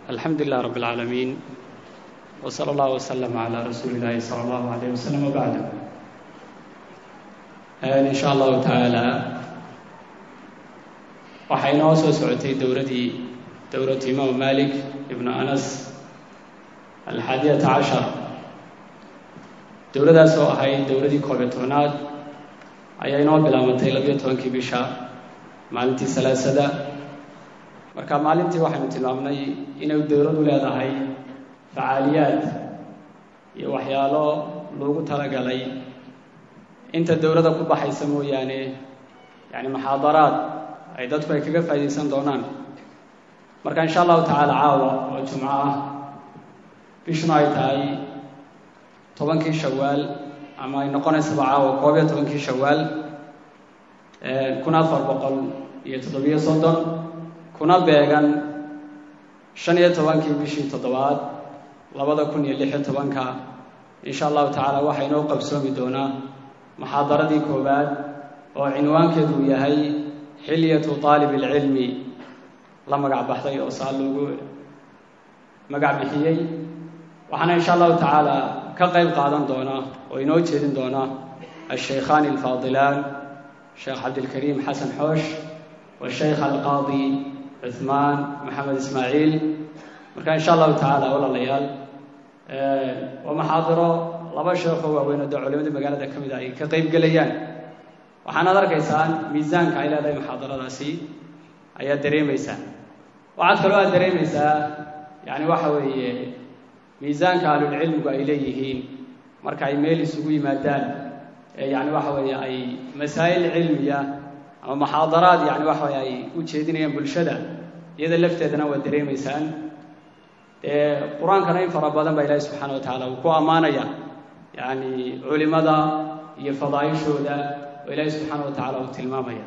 alxamdu lilah rab اlcaalamiin w slى اllah wslm عlى rasuuli اllahi slى اllahu عalيh waslm wbacd in sha allahu tacaala waxaa inoo soo socotay dowladii dowlatu imaamu malik ibnu anas alxaadiyata cashar dowladaas oo ahayd dowladii koobiyo tobnaad ayaa inoo bilaabantay labiyo tobankii bisha maalintii salaasada marka maalintii waxaynu tilmaamnay inay dowladu leedahay facaaliyaad iyo waxyaalo loogu talagalay inta dowladda ku baxaysa mooyaane yani muxaadaraad ay dadku ay kaga faa'iidaysan doonaan marka in sha allahu tacaala caawa oo jumco ah bishuna ay tahay tobankii shawaal ama ay noqonaysaba caawa koob iyo tobankii shawaal kun afar boqol iyo toddobiyo soddon kuna beegan shan iyo tobankii bishii toddobaad labada kun iyo lix iyo tobanka in sha allahu tacaala waxaa inoo qabsoomi doonaa muxaadaradii koowaad oo cinwaankeedu uu yahay xilyatu aalib alcilmi la magac baxday oo saa loogu magac bixiyey waxaana in sha allahu tacaala ka qayb qaadan doona oo inoo jeedin doona ashaykhaani alfaadilaan sheekh cabdilkariim xasan xoosh washaykh alqaadi cuhmaan maxamed ismaaciil marka in sha allahu tacaala walaalayaal waa muxaadiro laba sheekoo waaweyn oo dee culimadii magaalada ka mid a ay ka qayb gelayaan waxaanaad arkaysaan miisaanka ay leedahay muxaadaradaasi ayaad dareemaysaa waxaad kaloo aad dareemaysaa yani waxa weeye miisaanka ahlulcilmigu ay leeyihiin marka ay meel isugu yimaadaan ee yani waxa weeye ay masaa'il cilmiya ama muxaadaraad yani waxa weye ay u jeedinayaan bulshada iyada lafteedana waad dareemaysaan dee qur-aankana in fara badan baa ilaahi subxaana wa tacaala uu ku ammaanaya yani culimada iyo fadaa'ishooda oo ilaahi subxaana wa tacala uu tilmaamaya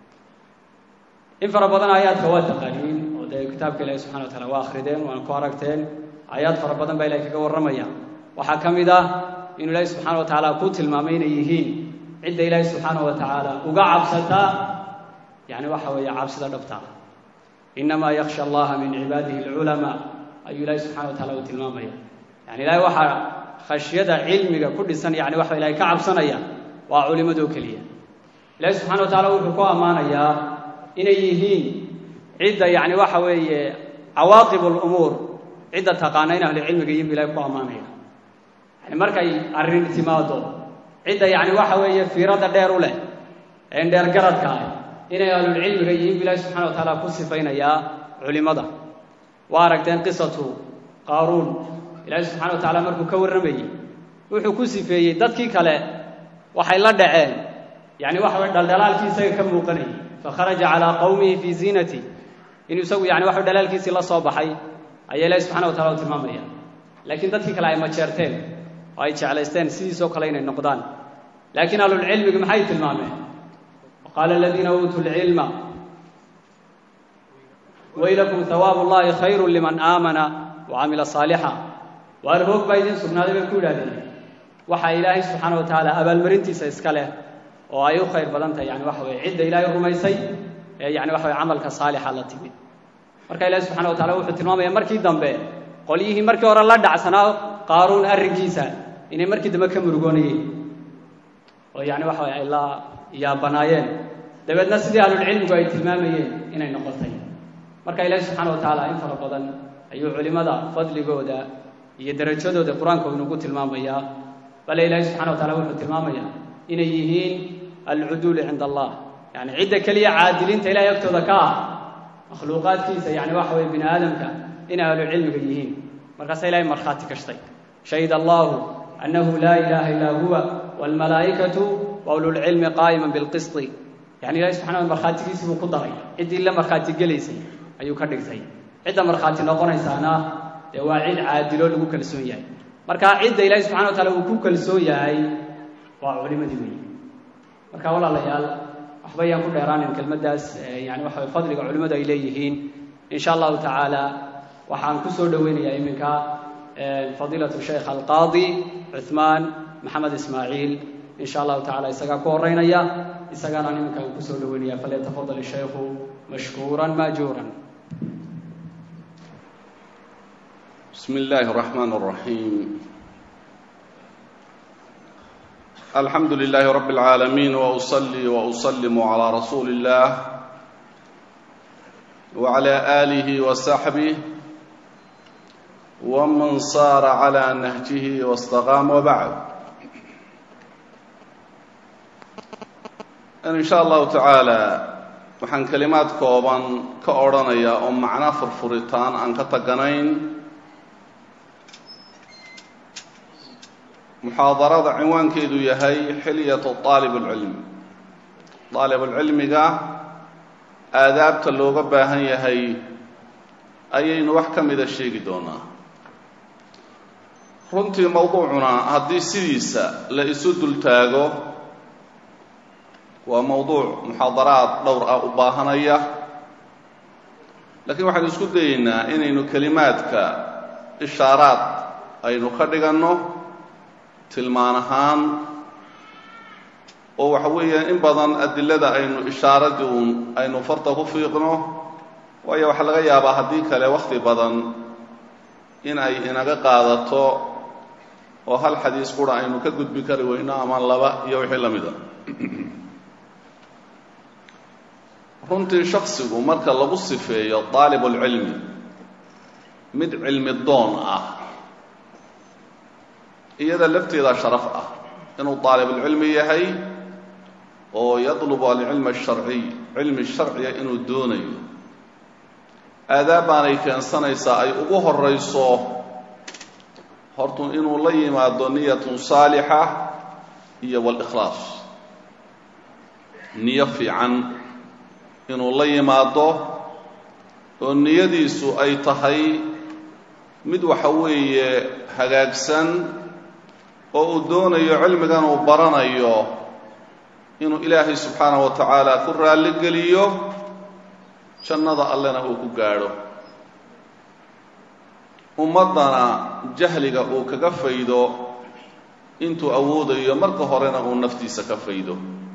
in fara badan aayaadka waa taqaaniin oo dee kitaabka ilahi subxana wa tacala waa akrideen waana ku aragteen aayaad fara badan baa ilahi kaga warramaya waxaa ka mid ah inuu ilaahi subxaana wa tacaala ku tilmaamay inay yihiin cidda ilaahi subxaana wa tacaala uga cabsata yani waxa weeye cabsida dhabta inamaa yaksha allaha min cibaadihi alculamaa ayuu ilaahi subxana wa tacala uu tilmaamaya yani ilahay waxaa khashyada cilmiga ku dhisan yani waxa ilahay ka cabsanaya waa culimadoo keliya ilahi subxana wa tacala wuxuu ku ammaanayaa inay yihiin cidda yani waxa weeye cawaaqib lumuur cidda taqaana in ahlucilmiga yihin bu ilahay ku ammaanaya yani markay arrin timaado cidda yani waxa weeye fiirada dheer u leh een dheer garadka ah inay ahlulcilmiga yihiin bu ilahi subxana wa tacaala ku sifaynayaa culimada waa aragteen qisatu qaaruun ilaahi subxana wa tacala markuu ka warramayey wuxuu ku sifeeyey dadkii kale waxay la dhaceen yani waxa weye dhaldhalaalkii isaga ka muuqanayay fakharaja calaa qowmihi fii ziinati inuu isagu yani waxa dhalaalkiisii la soo baxay ayaa ilahi subxana wa tacala u tilmaamaya laakiin dadkii kale ay majeerteen oo ay jeclaysteen sidiisoo kale inay noqdaan laakiin ahlulcilmigi maxay tilmaameen waqaala aladiina uutuu lcilma waylakum hawaabu llahi khayru liman aamana wa camila saalixa waar hoog baa idiin sugnaaday bay ku yidhahdeen waxaa ilaahay subxaana wa tacaala abaalmarintiisa iska leh oo ay u khayr badan tahay yani waxa weye cidda ilaahay rumaysay ee yani waxa weye camalka saalixa la timid marka ilahi subxana wa tacala wuxuu tilmaamaya markii dambe qolyihii markii hore la dhacsanaa qaaruun arrinkiisa inay markii dambe ka murugoonayeen oo yani waxa weye ay la yaabanaayeen dabeedna sidii ahlulcilmigu ay tilmaamayeen inay noqotay marka ilaahi subxaana wa tacaala in fara badan ayuu culimada fadligooda iyo darajadooda qur-aanka inugu tilmaamayaa bale ilaahi subxana wa tacala wuxuu tilmaamayaa inay yihiin alcuduulu cinda allah yani cidda keliya caadiliinta ilahay agtooda ka ah makhluuqaadkiisa yani waxa weye bini aadamka inay ahlucilmiga yihiin markaasa ilahay markhaati kashtay shahid allahu annahu laa ilaha illaa huwa waalmalaa'ikatu wa ululcilmi qaa'ima bilqisti yani ilahi subxana wa markhaatigiisii buu ku daray ciddii la markhaati gelaysay ayuu ka dhigtay cidda markhaati noqonaysaana dee waa cid caadiloo lagu kalsoon yahay marka cidda ilaahi subxana wa taala uu ku kalsoon yahay waa culimadii weyi marka walaalayaal waxba ayaan ku dheeraanin kelmaddaas yani waxa way fadliga culimmadu ay leeyihiin in sha allahu tacaala waxaan ku soo dhoweynayaa iminka fadiilatu sheekh alqaadi cuhmaan maxamed ismaaciil in sha allahu tacala isagaa ku horeynaya isagaana iminka aan kusoo dhaweynaya falyatafadal ishaykhu mashkuuran maajuuran بسم الله الرحمن الرحيم الحمد لله رب العالمين وأصلي وأسلم على رسول الله وعلى آله وصحبه ومن صار على نهجه واستقام وبعد إن شاء الله تعالى waxaan kelimaad kooban ka odhanayaa oo macno furfuritaan aan ka taganayn muxaadarada cinwaankeedu yahay xilyatu aalib اlcilmi aalibulcilmiga aadaabta looga baahan yahay ayaynu wax ka mida sheegi doonaa runtii mowduucuna haddii sidiisa la isu dultaago waa mowduuc muxaadaraad dhowr ah u baahanaya laakiin waxaynu isku dayeynaa inaynu kelimaadka ishaaraad aynu ka dhiganno tilmaan ahaan oo waxa weeyaan in badan adilada aynu ishaaradii uun aynu farta ku fiiqno waayo waxaa laga yaabaa haddii kale wakhti badan in ay inaga qaadato oo hal xadiis qura aynu ka gudbi kari weyno ama laba iyo wixii la mida runtii shaksigu marka lagu sifeeyo daalibulcilmi mid cilmi doon ah iyada lafteeda sharaf ah inuu daalibulcilmi yahay oo yadlubu alcilma asharciy cilmi sharciga inuu doonayo aadaab baanay keensanaysaa ay ugu horayso hortu inuu la yimaado niyatun saalixa iyo walikhlaas niyo fiican inuu la yimaado oo niyadiisu ay tahay mid waxa weeye hagaagsan oo uu doonayo cilmigan uu baranayo inuu ilaahay subxaanahu wa tacaala ku raalli geliyo jannada allena uu ku gaadho ummaddana jahliga uu kaga faydo intuu awoodayo marka horena uu naftiisa ka faydo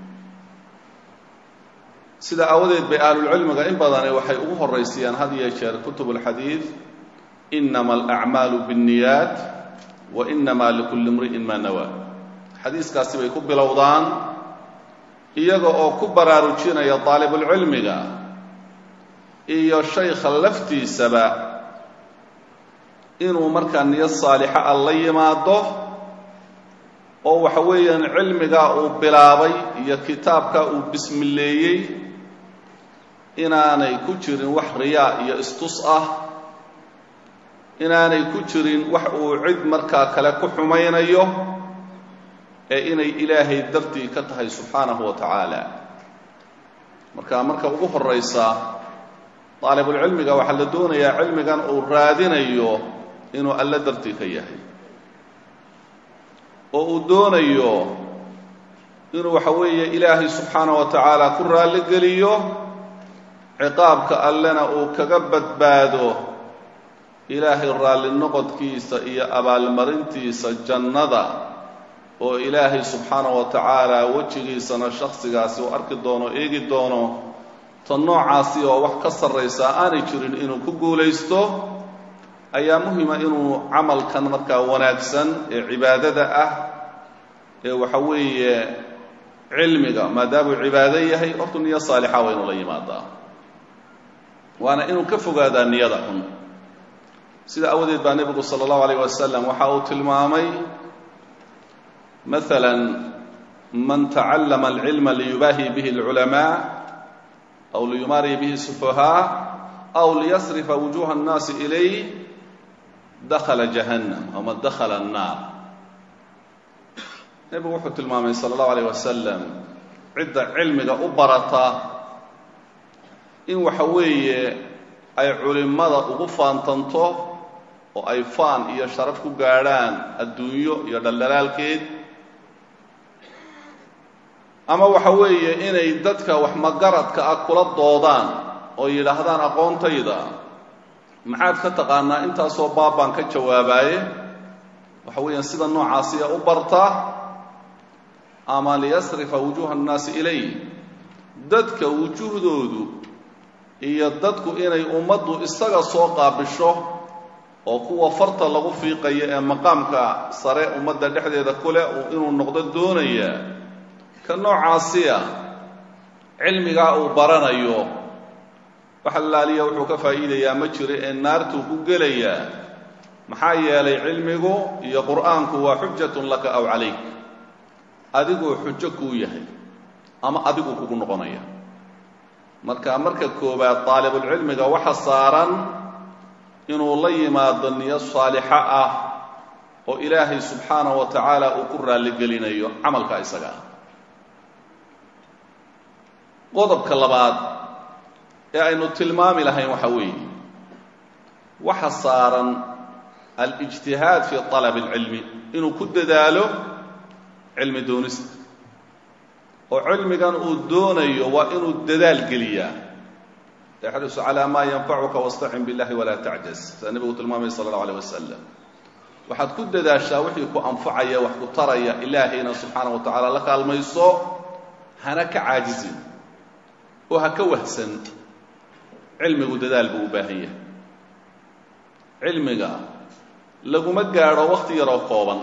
sida aawadeed bay ahlulcilmiga in badani waxay ugu horaysayaan had iyo jeer kutub alxadiid inama alacmaalu biاnniyaat wa inama likulli imri'in maa nawaa xadiiskaasi bay ku bilowdaan iyaga oo ku baraarujinaya daalibulcilmiga iyo shaykha laftiisaba inuu markaa niyo saalixa ah la yimaado oo waxa weeyaan cilmigaa uu bilaabay iyo kitaabka uu bismileeyey inaanay ku jirin wax riyaa iyo istus ah inaanay ku jirin wax uu cid markaa kale ku xumaynayo ee inay ilaahay dartii ka tahay subxaanahu wa tacaala marka marka ugu horaysa daalibulcilmiga waxaa la doonayaa cilmigan uu raadinayo inuu alle dartii ka yahay oo uu doonayo inuu waxa weeye ilaahay subxaanahu wa tacaala ku raalli geliyo ciqaabka allena uu kaga badbaado ilaahay raalli noqodkiisa iyo abaalmarintiisa jannada oo ilaahay subxaanahu wa tacaala wejigiisana shakhsigaasi uu arki doono eegi doono ta noocaasi oo wax ka sarraysa aanay jirin inuu ku guulaysto ayaa muhima inuu camalkan markaa wanaagsan ee cibaadada ah ee waxa weeye cilmiga maadaamuu cibaado yahay hortu niyo saalixa waa inuu la yimaadaa waana inuu ka fogaadaa niyada xun sida awadeed baa nebigu sala allahu alayh wasalam waxa uu tilmaamay maala man tacallama alcilma liyubaahi bihi alculamaa aw liyumaari bihi sufahaa aw liyasrifa wujuha annaasi ilayh dakhala jahannam ama dakhala annaar nebigu wuxuu tilmaamay sala allahu alayh wasalam cidda cilmiga u barata in waxa weeye ay culimmada ugu faantanto oo ay faan iyo sharaf ku gaadhaan adduunyo iyo dhaldhalaalkeed ama waxa weeye inay dadka wax magaradka ah kula doodaan oo yidhaahdaan aqoontayda maxaad ka taqaanaa intaasoo baabaan ka jawaabaaye waxa weeyaan sida noocaasiya u barta ama liyasrifa wujuuha annaasi ilay dadka wujuhdoodu iyo dadku inay ummaddu isaga soo qaabisho oo kuwa farta lagu fiiqayo ee maqaamka sare ummadda dhexdeeda ku leh inuu noqdo doonaya ka noocaasiya cilmigaa uu baranayo wax allaaliya wuxuu ka faa'iidayaa ma jiro ee naartuu ku gelayaa maxaa yeelay cilmigu iyo qur'aanku waa xujatun laka aw calayk adiguu xujo kuu yahay ama adigu kugu noqonaya marka marka koowaad daalibulcilmiga waxa saaran inuu la yimaado niyo saalixo ah oo ilaahay subxaanahu wa tacaala uu ku raalligelinayo camalka isaga ah qodobka labaad ee aynu tilmaami lahayn waxa weeye waxa saaran alijtihaad fi طalab اlcilmi inuu ku dadaalo cilmi doonista oo cilmigan uu doonayo waa inuu dadaal geliyaa yaxrisu calى ma yanfacuka wاstacin biاllahi walaa tacjaz saa nebigu tilmaamaya sala اllahu alيه wasalam waxaad ku dadaashaa wixii ku anfacaya wax ku taraya ilaahayna subxaanaه wa tacaala la kaalmayso hana ka caajizin oo ha ka wahsan cilmigu dadaal buu u baahan yahay cilmiga laguma gaadho wakhti yaroo kooban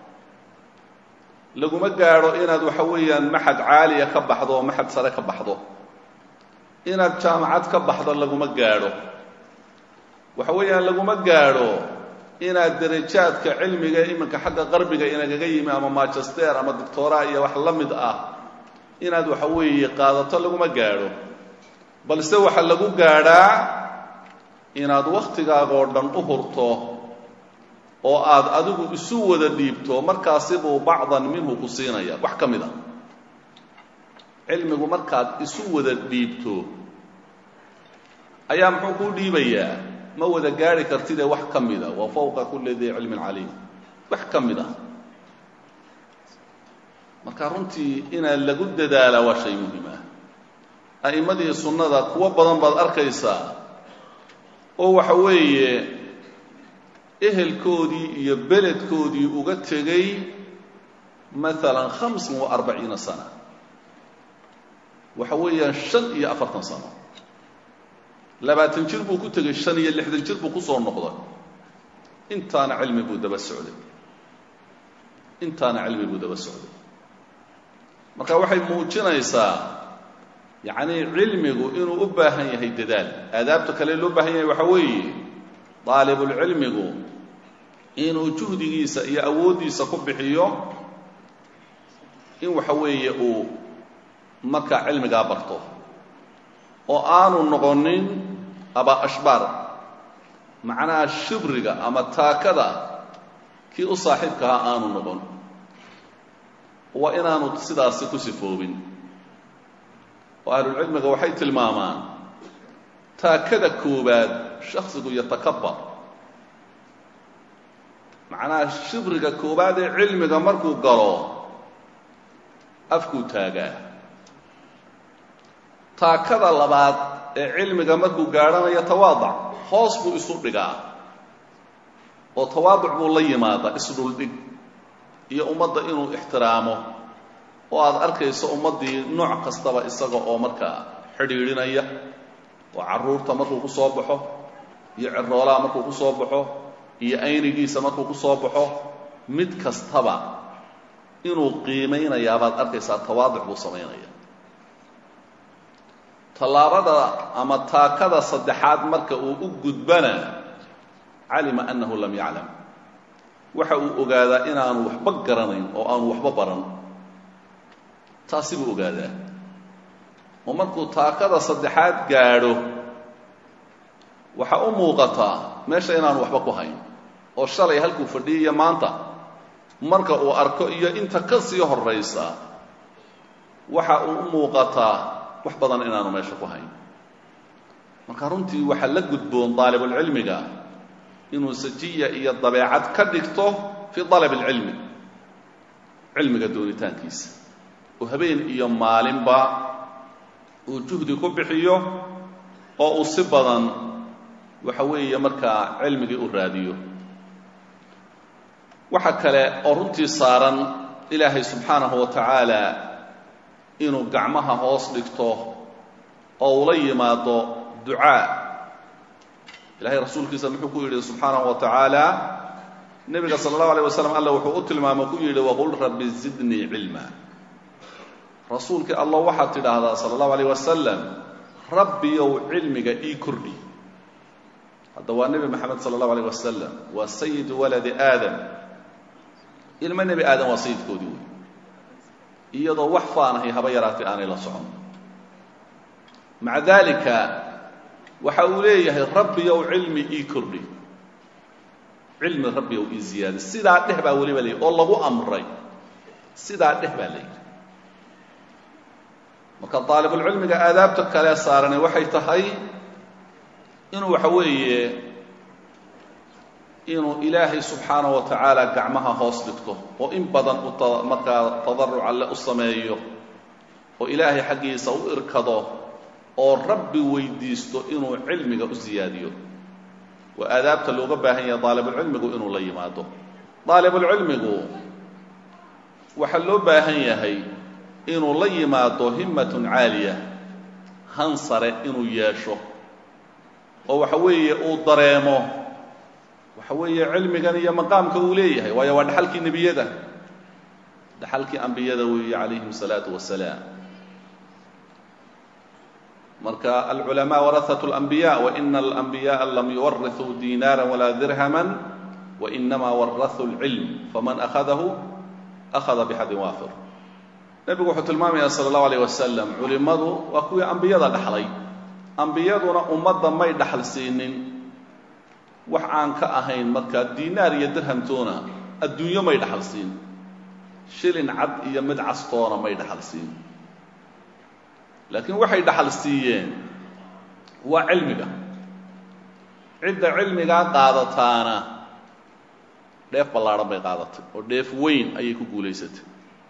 laguma gaadho inaad waxa weeyaan maxad caaliya ka baxdo oo maxad sare ka baxdo inaad jaamacad ka baxdo laguma gaadho waxa weeyaan laguma gaadho inaad darajaadka cilmiga iminka xagga qarbiga inagaga yimi ama manchester ama doctora iyo wax la mid ah inaad waxa weeye qaadato laguma gaadho balse waxaa lagu gaadhaa inaad wakhtigaagoo dhan u hurto oo aad adigu isu wada dhiibto markaasibuu bacdan minhu ku siinaya wax ka mid a cilmigu markaad isu wada dhiibto ayaa muxuu kuu dhiibayaa ma wada gaadhi kartidee wax ka mida wa fawqa kulli dii cilmin caliim wax ka mid ah marka runtii inaad lagu dadaalaa waa shay muhim ah a'immadii sunnada kuwo badan baad arkaysaa oo waxa weeye ehelkoodii iyo beledkoodii uga tegey maalan hamsin wa arbaciina sana waxa weeyaan shan iyo afartan sano labaatan jir buu ku tegey shan iyo lixdan jir buu ku soo noqday intaana cilmi buu daba socday intaana cilmi buu daba socday marka waxay muujinaysaa yacnii cilmigu inuu u baahan yahay dadaal aadaabta kale loo baahan yahay waxaa weeye daalibulcilmigu inuu juhdigiisa iyo awooddiisa ku bixiyo in waxa weeye uu markaa cilmigaa barto oo aanu noqonin aba ashbaar macnaha shibriga ama taakada kii u saaxiibkahaa aanu noqon waa inaanu sidaasi ku sifoobin oo ahlulcilmiga waxay tilmaamaan taakada koowaad shaksigu yatakabar macnaha shibriga koowaad ee cilmiga markuu galo afkuu taagaa taakada labaad ee cilmiga markuu gaadhanayo tawaadac hoos buu isu dhigaa oo tawaaduc buu la yimaadaa isdhuldhig iyo ummadda inuu ixtiraamo oo aad arkayso ummaddii nooc kastaba isaga oo markaa xidhiidhinaya oo carruurta markuu ku soo baxo iyo ciroolaha markuu ku soo baxo iyo aynigiisa markuu ku soo baxo mid kastaba inuu qiimaynayaa baad arkaysaa tawaaduc buu samaynaya tallaabada ama taakada saddexaad marka uu u gudbana calima annahu lam yaclam waxa uu ogaadaa inaanu waxba garanayn oo aanu waxba baran taasi buu ogaadaa oo markuu taakada saddexaad gaadho waxaa u muuqataa meesha inaanu waxba ku hayn oo shalay halkuu fadhiyiyo maanta marka uu arko iyo inta ka sii horraysa waxa uu u muuqataa wax badan inaanu meesha ku hayn marka runtii waxaa la gudboon daalibulcilmiga inuu sajiya iyo dabeecad ka dhigto fii dalab alcilmi cilmiga doonitaankiisa oo habeen iyo maalinba uu juhdi ku bixiyo oo uu si badan waxa weeye markaa cilmigii u raadiyo waxa kale oo runtii saaran ilaahay subxaanahu wa tacaala inuu gacmaha hoos dhigto oo ula yimaado ducaa ilahay rasuulkiisa muxuu ku yidhi subxaanahu wa tacaala nebiga sala allahu alayh wasalam alla wuxuu u tilmaamo ku yidhi waqul rabbi zidnii cilma rasuulkii allah waxaad tidhaahdaa sala allahu alayh wasalam rabbiyow cilmiga ii kordhi hadda waa nebi maxamed sala allahu alayh wasalam waa sayidu waladi aadam ilmo nebi aadam waa sayidkoodii wey iyadoo wax faanahay haba yaraatay aanay la socon maca dalika waxa uu leeyahay rabbiyow cilmi ii kordhi cilmi rabbiyow ii ziyaadi sidaa dheh baa weliba layidhi oo lagu amray sidaa dheh baa layidhi marka daalibulcilmiga aadaabta kale saarani waxay tahay inuu waxa weeye inuu ilaahay subxaanaه wa tacaala gacmaha hoos dhigto oo in badan u markaa tadaruc alle u sameeyo oo ilaahay xaggiisa u irkado oo rabbi weydiisto inuu cilmiga u siyaadiyo waa aadaabta looga baahan yahay daalibulcilmigu inuu la yimaado daalibulcilmigu waxaa loo baahan yahay inuu la yimaado himmatun caaliya han sare inuu yeesho oo waxa weeye uu dareemo waxa weeye cilmigan iyo maqaamka uu leeyahay waayo waa dhaxalkii nebiyada dhaxalkii ambiyada weeye calayhim الsalaatu wasalaam marka alculamaa warahaة اlanbiya waina alanbiyaءa lam yuwarithuu diinaara walaa dirhama wainamaa warahuu اlcilm faman akhadahu akhada bixadin waafir nebigu wuxuu tilmaamaya salى اllahu alayh wasalam culimmadu waa kuwii ambiyada dhaxlay ambiyaduna ummadda may dhaxal siinin wax aan ka ahayn markaa diinaar iyo dirhamtoona adduunyo may dhaxal siin shilin cad iyo mid castoona may dhaxal siin laakiin waxay dhaxal siiyeen waa cilmiga cidda cilmigaa qaadataana dheef ballaadhan bay qaadatay oo dheef weyn ayay ku guulaysatay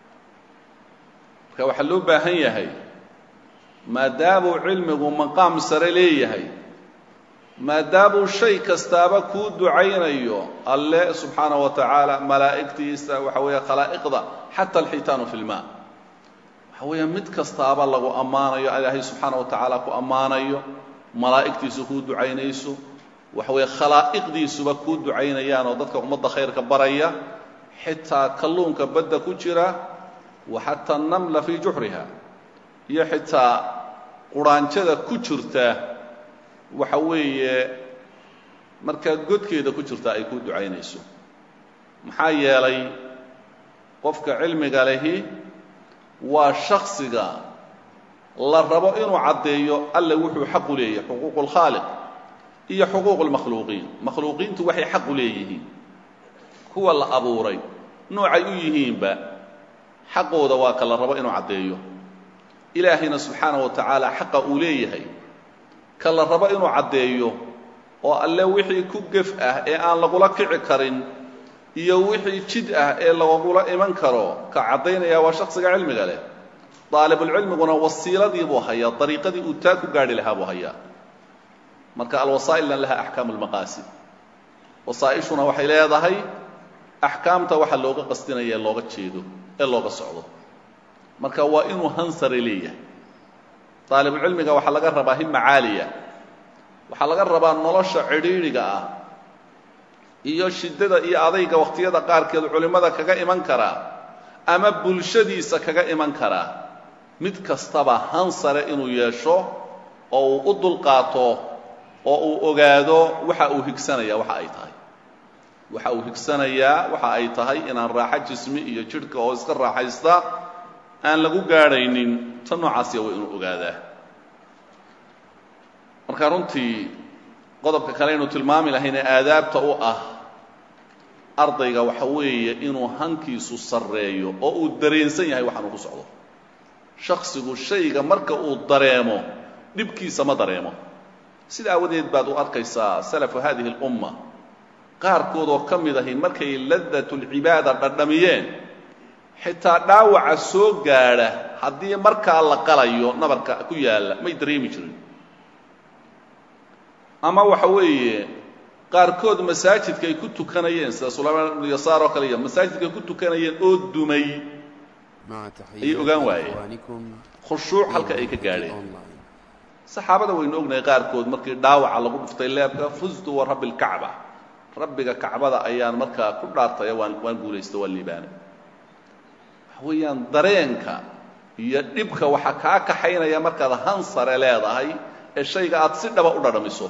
marka waxaa loo baahan yahay maadaamuu cilmigu maqaam sare leeyahay maadaamuu shay kastaaba kuu ducaynayo alle subxaana wa tacaala malaa'igtiisa waxa weeye khalaa'iqda xata alxitaanu fi lmaa waxa weeye mid kastaaba lagu ammaanayo ilaahay subxaana wa tacaala ku ammaanayo malaa'igtiisu kuu ducaynayso waxa weeye khalaa'iqdiisuba kuu ducaynayaan oo dadka ummadda khayrka baraya xitaa kalluunka badda ku jira wa xataa namla fii juxriha iyo xitaa quraanjada ku jirta waxa weeye markaa godkeeda ku jirta ay ku ducaynayso maxaa yeelay qofka cilmiga lehi waa shaksiga la rabo inuu caddeeyo alle wuxuu xaq u leeyahay xuquuq اlkhaaliq iyo xuquuq اlmakhluuqiin makhluuqiintu waxay xaq u leeyihiin kuwa la abuuray noocay u yihiinba xaqooda waa ka la rabo inuu caddeeyo ilaahayna subxaana wa tacaala xaqa uu leeyahay ka la rabo inuu caddeeyo oo alle wixii ku gef ah ee aan lagula kici karin iyo wixii jid ah ee lagula iman karo ka caddaynaya waa shaksiga cilmiga leh daalibulcilmiguna wasiiladii buu hayaa dariiqadii uu taa ku gaadhi lahaa buu hayaa marka alwasaa'ilna laha axkaamu lmaqaasid wasaa'ishuna waxay leedahay axkaamta waxa looga qasdinaya ee looga jeedo ee looga socdo marka waa inuu hansare leeyahay daalibulcilmiga waxaa laga rabaa hima caaliya waxaa laga rabaa nolosha cidhiidhiga ah iyo shiddada iyo adayga wakhtiyada qaarkeed culimmada kaga iman karaa ama bulshadiisa kaga iman karaa mid kastaba hansare inuu yeesho oo uu u dulqaato oo uu ogaado waxa uu higsanaya waxa ay tahay waxa uu higsanayaa waxa ay tahay inaan raaxo jismi iyo jidhka oo iska raaxaysta aan lagu gaadhaynin ta noocaasiya waa inuu ogaadaa marka runtii qodobka kale aynu tilmaami lahayn ee aadaabta u ah ardayga waxa weeye inuu hankiisu sarreeyo oo uu dareensan yahay waxaan uu ku socdo shaksigu shayga marka uu dareemo dhibkiisa ma dareemo sida aawadeed baad u arkaysaa salafu hadihi اlumma qaarkood oo ka mid ahi markay ladatulcibaada dhadhamiyeen xitaa dhaawaca soo gaadha haddii markaa la qalayo nabarka ku yaalla may dareemi jirin ama waxa weeye qaarkood masaajidka ay ku tukanayeen sida sulaymaan ibnu yasaar oo kale iyo masaajidka ay ku tukanayeen oo dumay ayay ogaan waayeen khushuuc halka ay ka gaadheen saxaabada waynu ognahay qaarkood markii dhaawaca lagu dhuftay leebka fustu wa rabbi lkacba rabbiga kacbada ayaan markaa ku dhaartaya waan waan guulaysta waan liibaanay waxa weeyaan dareenka iyo dhibka waxaa kaa kaxaynaya markaad hansare leedahay ee shayga aad si dhaba u dhadhamiso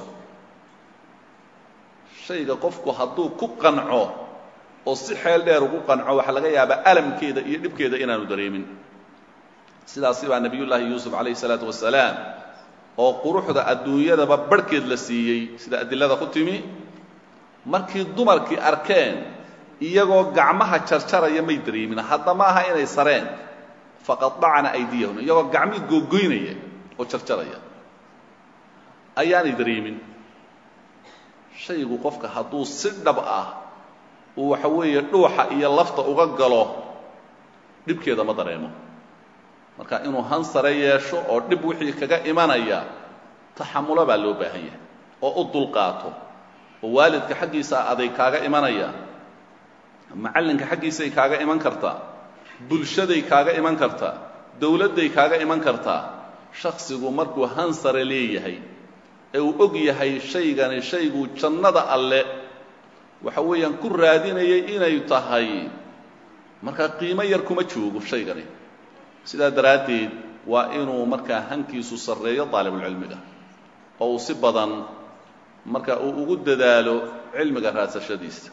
shayga qofku hadduu ku qanco oo si xeel dheer ugu qanco waxaa laga yaabaa alamkeeda iyo dhibkeeda inaanu dareemin sidaasi baa nebiyullaahi yuusuf calayhi salaatu wasalaam oo quruxda adduunyadaba barhkeed la siiyey sida adilada ku timi markii dumarkii arkeen iyagoo gacmaha jarjaraya may dareemin hadda ma aha inay sareen faqadacna aydiyahum iyagoo gacmihii googoynaya oo jarjaraya ayaanay dareemin shaygu qofka hadduu si dhab ah uu waxa weeye dhuuxa iyo lafta uga galo dhibkeeda ma dareemo marka inuu hansare yeesho oo dhib wixii kaga imanaya taxamulo baa loo baahan yahay oo u dulqaato oo waalidka xaggiisa aday kaaga imanaya macallinka xaggiisay kaaga iman kartaa bulshaday kaaga iman kartaa dowladday kaaga iman kartaa shaksigu markuu hansare leeyahay ee uu og yahay shaygani shayguu jannada alle waxa weeyaan ku raadinayay inay tahay markaa qiimo yar kuma joogo shaygani sidaa daraaddeed waa inuu markaa hankiisu sarreeyo daalibulcilmiga oo uu si badan marka uu ugu dadaalo cilmiga raadsashadiisa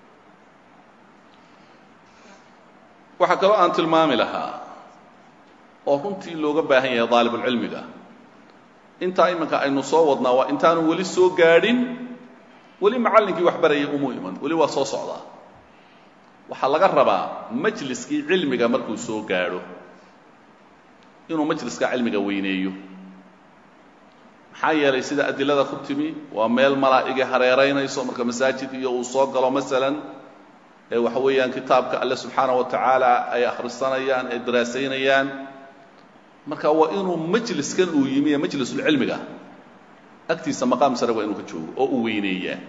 waxaa kaloo aan tilmaami lahaa oo runtii looga baahan yahay daalibulcilmiga intaa iminka aynu soo wadnaa waa intaanu weli soo gaadhin weli macallinkii wax barayay umu iman weli waa soo socdaa waxaa laga rabaa majliskii cilmiga markuu soo gaadho inuu majliska cilmiga weyneeyo maxaa yeelay sida adilada ku timi waa meel malaa'igi hareeraynayso marka masaajid iyo uu soo galo masalan ee waxa weeyaan kitaabka alle subxaana wa tacaala ay akhrisanayaan ay daraasaynayaan marka waa inuu majliskan uu yimi ee majlisulcilmiga agtiisa maqaam sare waa inuu ka joogo oo uu weyneeyaa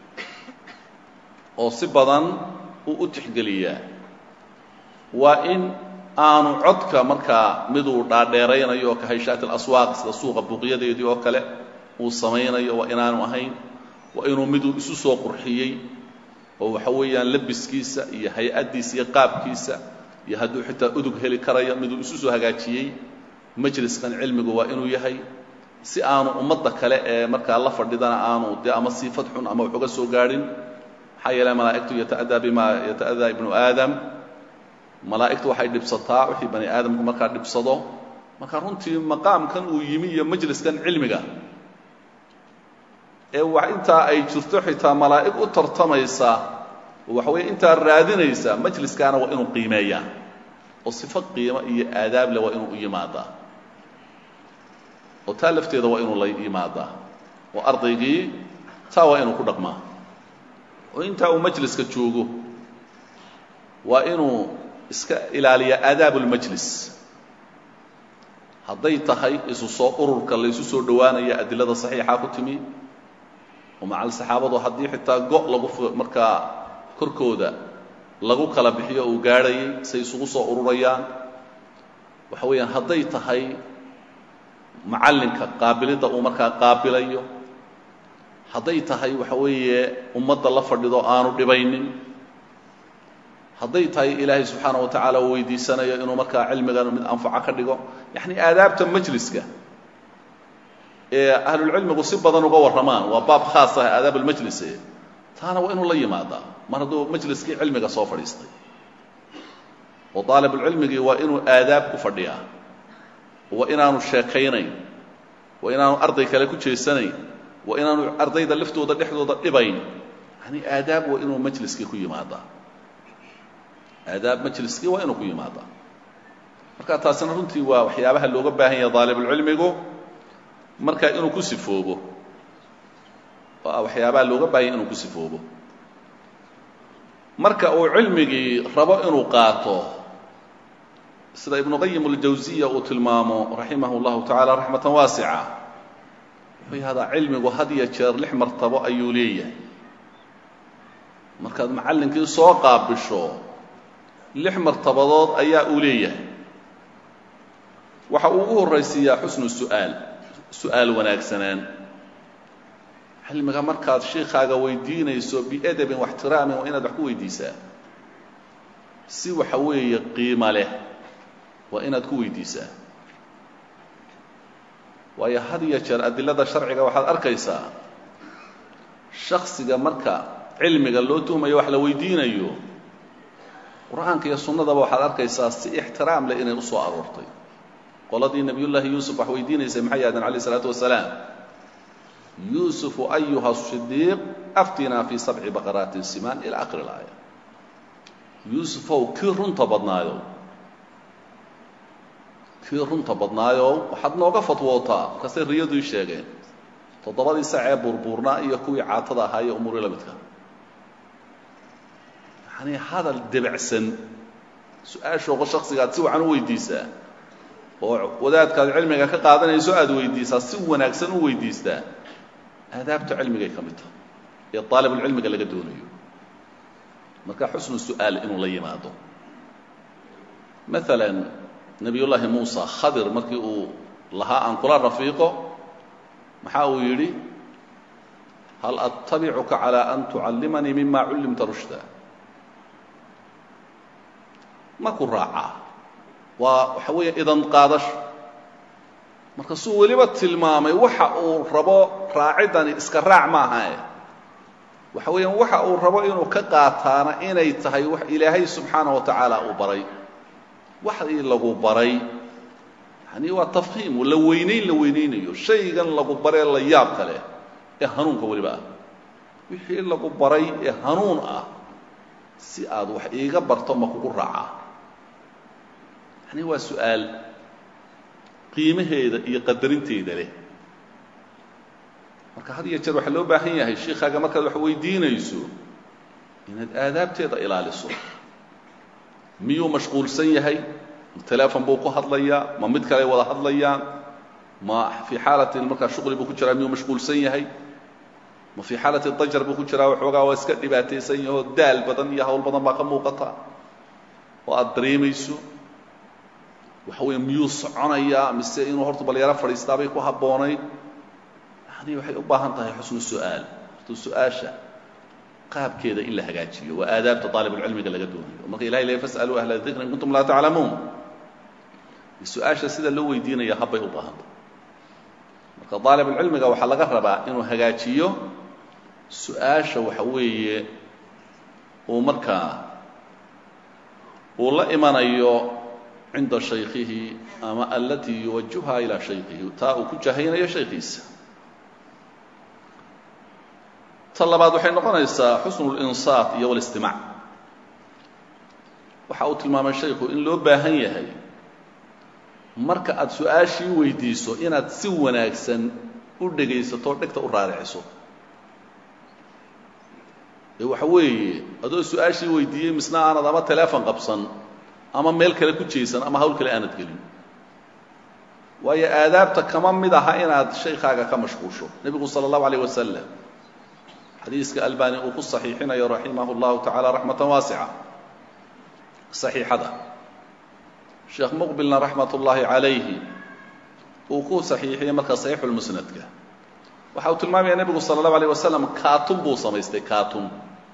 oo si badan uu u tixgeliyaa waa in aanu codka markaa miduu dhaadheeraynayo oo ka hayshaati alaswaaq sida suuqa buuqyadeedii oo kale uu samaynayo waa inaanu ahayn waa inuu miduu isu soo qurxiyey oo waxa weeyaan labiskiisa iyo hay-addiisa iyo qaabkiisa iyo hadduu xitaa udug heli karayo miduu isu soo hagaajiyey majliskan cilmigu waa inuu yahay si aanu ummadda kale ee markaa la fadhidana aanu dee ama siifad xun ama wax uga soo gaadhin maxaa yeele malaa'igtu yata'adaa bima yata'adaa ibnu aadam malaa'igtu waxay dhibsataa wixii bani aadamku markaa dhibsado marka runtii maqaamkan uu yimi iyo majliskan cilmiga ee wax intaa ay jirto xitaa malaa'ig u tartamaysa waxa weeye intaa raadinaysa majliskaana waa inuu qiimeeyaa oo sifo qiimo iyo aadaab leh waa inuu u yimaadaa oo taa lafteeda waa inuu la yimaadaa oo ardaygii taa waa inuu ku dhaqmaa oo intaa uu majliska joogo waa inuu iska ilaaliyaa aadaab اlmajlis hadday tahay isu soo ururka laysu soo dhowaanaya adilada saxiixa ku timi oo macal saxaabadu haddii xitaa go' lagu markaa korkooda lagu kala bixiyo uu gaadhayay say isugu soo ururayaan waxa weeyaan hadday tahay macallinka qaabilidda uu markaa qaabilayo hadday tahay waxa weeye ummadda la fadhido aanu dhibaynin hadday tahay ilaahay subxaana wa tacaala uu weydiisanayo inuu markaa cilmigan mid anfaco ka dhigo yacni aadaabta majliska ee ahlulcilmigu si badan uga warramaan waa baab khaas ah aadaab almajlis taana waa inuu la yimaadaa mar hadduu majliskii cilmiga soo fadhiistay oo daalibulcilmigii waa inuu aadaab ku fadhiyaa waa inaanu sheekaynayn waa inaanu arday kale ku jeesanayn waa inaanu ardayda laftooda dhexdooda dhibayn yani aadaab waa inuu majliskii ku yimaadaa aadaab majliskii waa inuu ku yimaadaa marka taasina runtii waa waxyaabaha looga baahan yahay daalibulcilmigu marka inuu ku sifoobo waa waxyaabaha looga baahan yahay inuu ku sifoobo marka uu cilmigii rabo inuu qaato sida ibnu qayim اljawsiya uu tilmaamo raximah اllahu tacaala raxmatan waasica wuxuu yahdaa cilmigu had iyo jeer lix martabo ayuu leeyahay markaad macallinkii soo qaabisho lix martabadood ayaa uu leeyahay waxa uu ugu horraysiiyaa xusnu su'aal su-aal wanaagsanaan cilmiga markaad shiikaaga weydiinayso biadabin waxtiraamin waa inaad wax ku weydiisaa si waxa weeye qiimo leh waa inaad ku weydiisaa waayo had iyo jeer adilada sharciga waxaad arkaysaa shaksiga marka cilmiga loo tuhmayo wax la weydiinayo qur-aanka iyo sunnadaba waxaad arkaysaa si ixtiraam leh inay u soo aroortay qoladii nebiyullaahi yuusuf wax weydiinaysay maxay ahaadeen alayh isalaatu wasalaam yuusufu ayuha sidiiq aftinaa fii sabci baqaraatin simaan ila akhiri laaya yuusufow kii runta badnaayo kii runta badnaayo waxaad nooga fatwootaa markaasay riyadu ii sheegeen toddobadii sacee buurbuurnaa iyo kuwii caatada ahaa iyo umuuri la midka yacanii hadal debacsan su-aashooqa shaksigaad si wacan u weydiisaa oo wadaadkaad cilmiga ka qaadanayso aada weydiisaa si wanaagsan u weydiistaa aadaabta cilmigay ka mid tahay ee aalibulcilmiga laga doonayo marka xusnu su-aal inuu la yimaado maalan nebiyullaahi muusa khadir markii uu lahaa aan kula rafiiqo maxaa uu yidhi hal attabicuka calaa an tucallimanii mima cullimta rushda ma ku raacaa waa waxa weeye idan qaadasho markaasuu weliba tilmaamay waxa uu rabo raaciddani iska raac maahae waxa weeyaan waxa uu rabo inuu ka qaataana inay tahay wax ilaahay subxaanaه wa tacaala uu baray waxii lagu baray yani waa tafhiim la weynayn la weynaynayo shaygan lagu baree la yaab kale ee hanuunka weliba ah wixii lagu baray ee hanuun ah si aad wax iiga barto ma kugu raacaa yani waa su-aal qiimaheeda iyo qadarinteeda leh marka had iyo jeer waxaa loo baahan yahay shiikaaga markaad wax weydiinayso inaad aadaabteeda ilaaliso miyuu mashquulsan yahay telefon buu ku hadlayaa ma mid kale wada hadlayaan ma fii xaalatin markaa shuqli buu ku jiraa miyuu mashquulsan yahay ma fii xaalati dajar buu ku jiraa waxoogaa waa iska dhibaataysan yahoo daal badan iyo hawl badan baa ka muuqata oo aada dareemayso waxa weeye miyuu soconayaa mise inuu horta balyaro fadhiistaabay ku habboonayd yani waxay u baahan tahay xusnu su-aal horta su-aasha qaabkeeda in la hagaajiyo waa aadaabta aalibulcilmiga laga doonayo marka ilahay le fasaluu ahla dikri in kuntum laa taclamuun su-aasha sida loo weydiinaya habbay u baahanta marka aalibulcilmiga waxaa laga rabaa inuu hagaajiyo su-aasha waxa weeye uu markaa uu la imanayo cinda shaykihi ama alatii yuwajuha ilaa shaykihi taa uu ku jahaynayo shaykiisa ta labaad waxay noqonaysaa xusnu اlinsaat iyo wاlistimaac waxa uu tilmaamay shayku in loo baahan yahay marka aad su-aashii weydiiso inaad si wanaagsan u dhegaysato dhegta u raariciso ee waxa weeye adoo su-aashii weydiiyey misna aanad ama telefon qabsan ama meel kale ku jeesan ama hawl kale aanad gelin waayo aadaabta kama mid aha inaad shaykaaga ka mashquusho nebigu salى الlahu عalيه wasalam xadiiska albani uu ku صaxiixinayo raximah اllahu taعala raxmata waasica صaxiixada sheekh muqbilna raxmat ullaahi calayhi uu ku saxiixiyey marka saxiixulmusnadka waxa uu tilmaamaya nebigu sala allahu alayh wasalam kaatun buu samaystay kaatun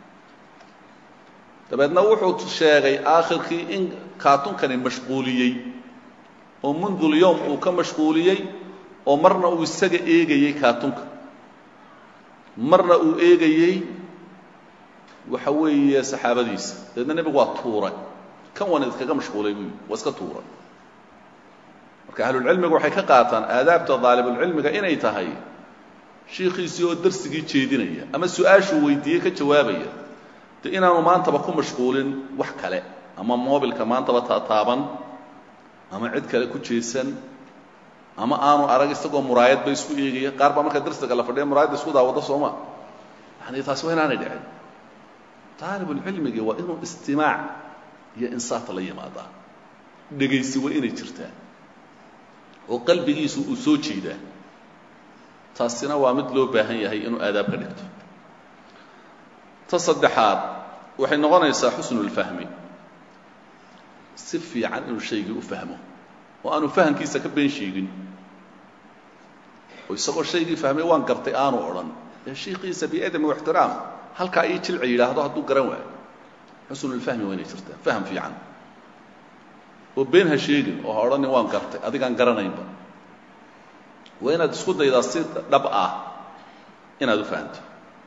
dabeedna wuxuu sheegay aakhirkii in kaatunkani mashquuliyey oo mundul yowm uu ka mashquuliyey oo marna uu isaga eegayey kaatunka marna uu eegayey waxa weeye saxaabadiisa dabeedna nebigu waa tuuray kan wan iskaga mashquulay buu yidhi waa iska tuuray marka ahlulcilmigu waxay ka qaataan aadaabta daalibulcilmiga inay tahay shiikhiisii oo darsigii jeedinaya ama su-aashuu weydiiyey ka jawaabaya de inaanu maantaba ku mashquulin wax kale ama mobilka maantaba tataaban ama cid kale ku jeesan ama aanu arag isagoo muraayadba isku eegaya qaar baa marka darsiga la fadhiya muraayadda isku daawado sooma yani taasi waa inaanay dhicin daalibulcilmigii waa inuu istimaac iyo insaata la yimaadaa dhegaysi waa inay jirtaa oo qalbigiisu uu soo jeedaa taasina waa mid loo baahan yahay inuu aadaab ka dhigto ta saddexaad waxay noqonaysaa xusnulfahmi si fiican inuu shaygii u fahmo oo aanu fahamkiisa ka been sheegin oo isagoo shaygii fahmay waan gartay aanu odhan ee shiikiisa biadami waxtiraam halkaa ii jilci yidhaahdo hadduu garan waayo xusnulfahmi waa inay jirtaa faham fiican oo been ha sheegin oo ha odhanin waan gartay adigaan garanaynba waa inaad isku daydaa si dhab ah inaad u fahamto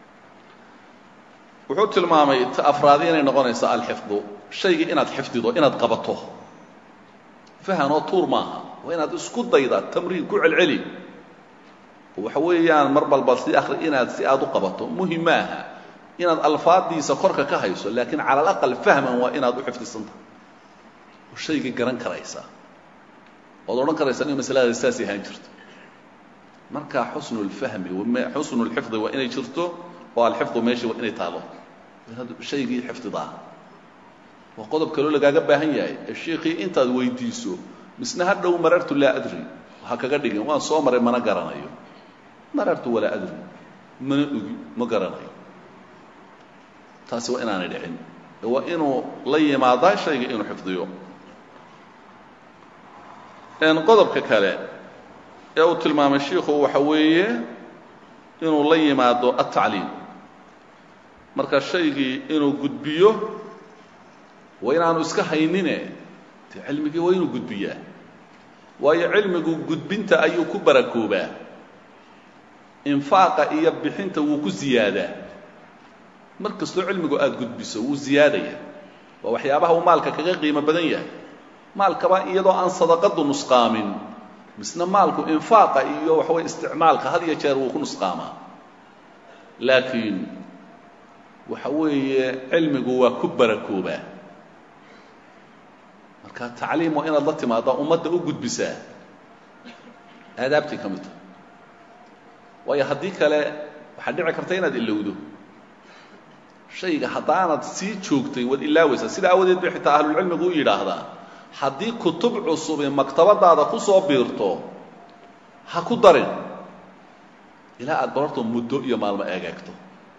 wuxuu tilmaamay ta afraadi inay noqonayso alxifdu shaygii inaad xifdido inaad qabato fahanoo tuur maaha waa inaad isku daydaa tamriin ku celceli waxa weeyaan mar balba si akri inaad si aad u qabato muhim maaha inaad alfaadiisa korka ka hayso laakiin cala alaqal fahman waa inaad u xifdisantahay oo shaygii garan karaysaa ood odhan karaysaa in masaladaas saas ahaan jirto marka xusnu lfahmi xusnu lxifdi waa inay jirto oo alxifdu meeshii waa inay taalo inaad shaygii xifdidaa waa qodob kaloo lagaaga baahan yahay ee shiikii intaad weydiiso misna ha dhow marartu laa adri ha kaga dhigin waan soo maray mana garanayo marartu walaa adri mana ogi ma garanayo taasi waa inaanay dhicin waa inuu la yimaadaa shayga inuu xifdiyo qodobka kale ee uu tilmaamay shiikhu waxa weeye inuu la yimaado atacliim marka shaygii inuu gudbiyo waa inaanu iska haynine de cilmigii waa inuu gudbiyaa waayo cilmigu gudbinta ayuu ku barakoobaa infaaqa iyo bixinta wuu ku ziyaadaa mar kastoo cilmigu aada gudbiso wuu ziyaadaya waa waxyaabaha uu maalka kaga qiimo badan yahay maalkaba iyadoo aan sadaqadu nusqaamin misna maalku infaaqa iyo waxaweye isticmaalka had iyo jeer wuu ku nusqaamaa laakiin waxa weeye cilmigu waa ku barakoobaa marka tacliim waa inaad la timaadaa ummadda u gudbisaa aadaabtii ka mid tahay waayo haddii kale waxaad dhici karta inaad ilowdo shayga haddaanad sii joogtay waad ilaawaysaa sida aawadeed bay xitaa ahlulcilmigu u yidhaahdaa haddii kutub cusubi maktabadaada ku soo biirto ha ku darin ilaa aad bararto muddo iyo maalmo eegeegto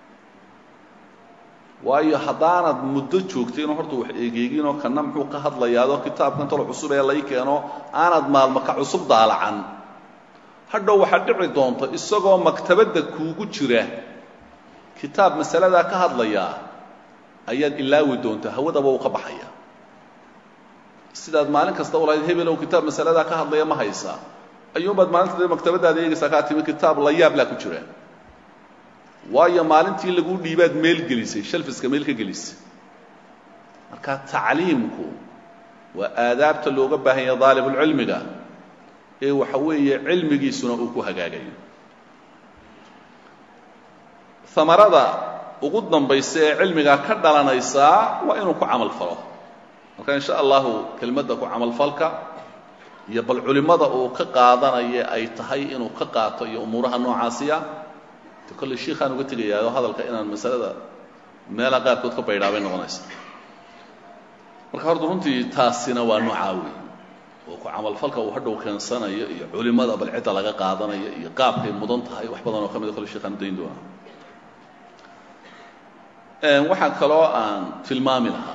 waayo haddaanad muddo joogtayno horta wax eegeeginoo kana muxuu ka hadlayaadoo kitaabkan talo cusub ee lay keeno aanad maalmo ka cusub daalacan hadhow waxaad dhici doonto isagoo maktabadda kuugu jira kitaab masaladaa ka hadlayaa ayaad ilaawi doontaa hawadaba uu ka baxaya sidaad maalin kasta u lahayd hebelow kitaab masaladaa ka hadlaya ma haysaa ayuunbaad maalinta dee maktabadaada eegaysaa kaa timi kitaab la yaablaa ku jira waayo maalintii laguu dhiibaad meel gelisay shalfiska meel ka gelisay marka tacliimku waa aadaabta looga baahan yaha daalibulcilmiga ee waxa weeye cilmigiisuna uu ku hagaagayo amarada ugu dambaysa ee cilmigaa ka dhalanaysaa waa inuu ku camal falo marka in sha allahu kelmadda ku camalfalka iyo bal culimmada uu ka qaadanaya ay tahay inuu ka qaato iyo umuuraha noocaasiya de kolley shiikhaan uga tegayaa oo hadalka inaan masalada meelaha qaarkood ka baydhaabay noqonaysa marka horta runtii taasina waa noocaa wey oo ku camalfalka uu hadhow keensanayo iyo culimmada bal cidda laga qaadanayo iyo qaabkay mudan tahay wax badan oo ka mida kolle shiikhaan udayn doonaa waxaa kaloo aan tilmaami lahaa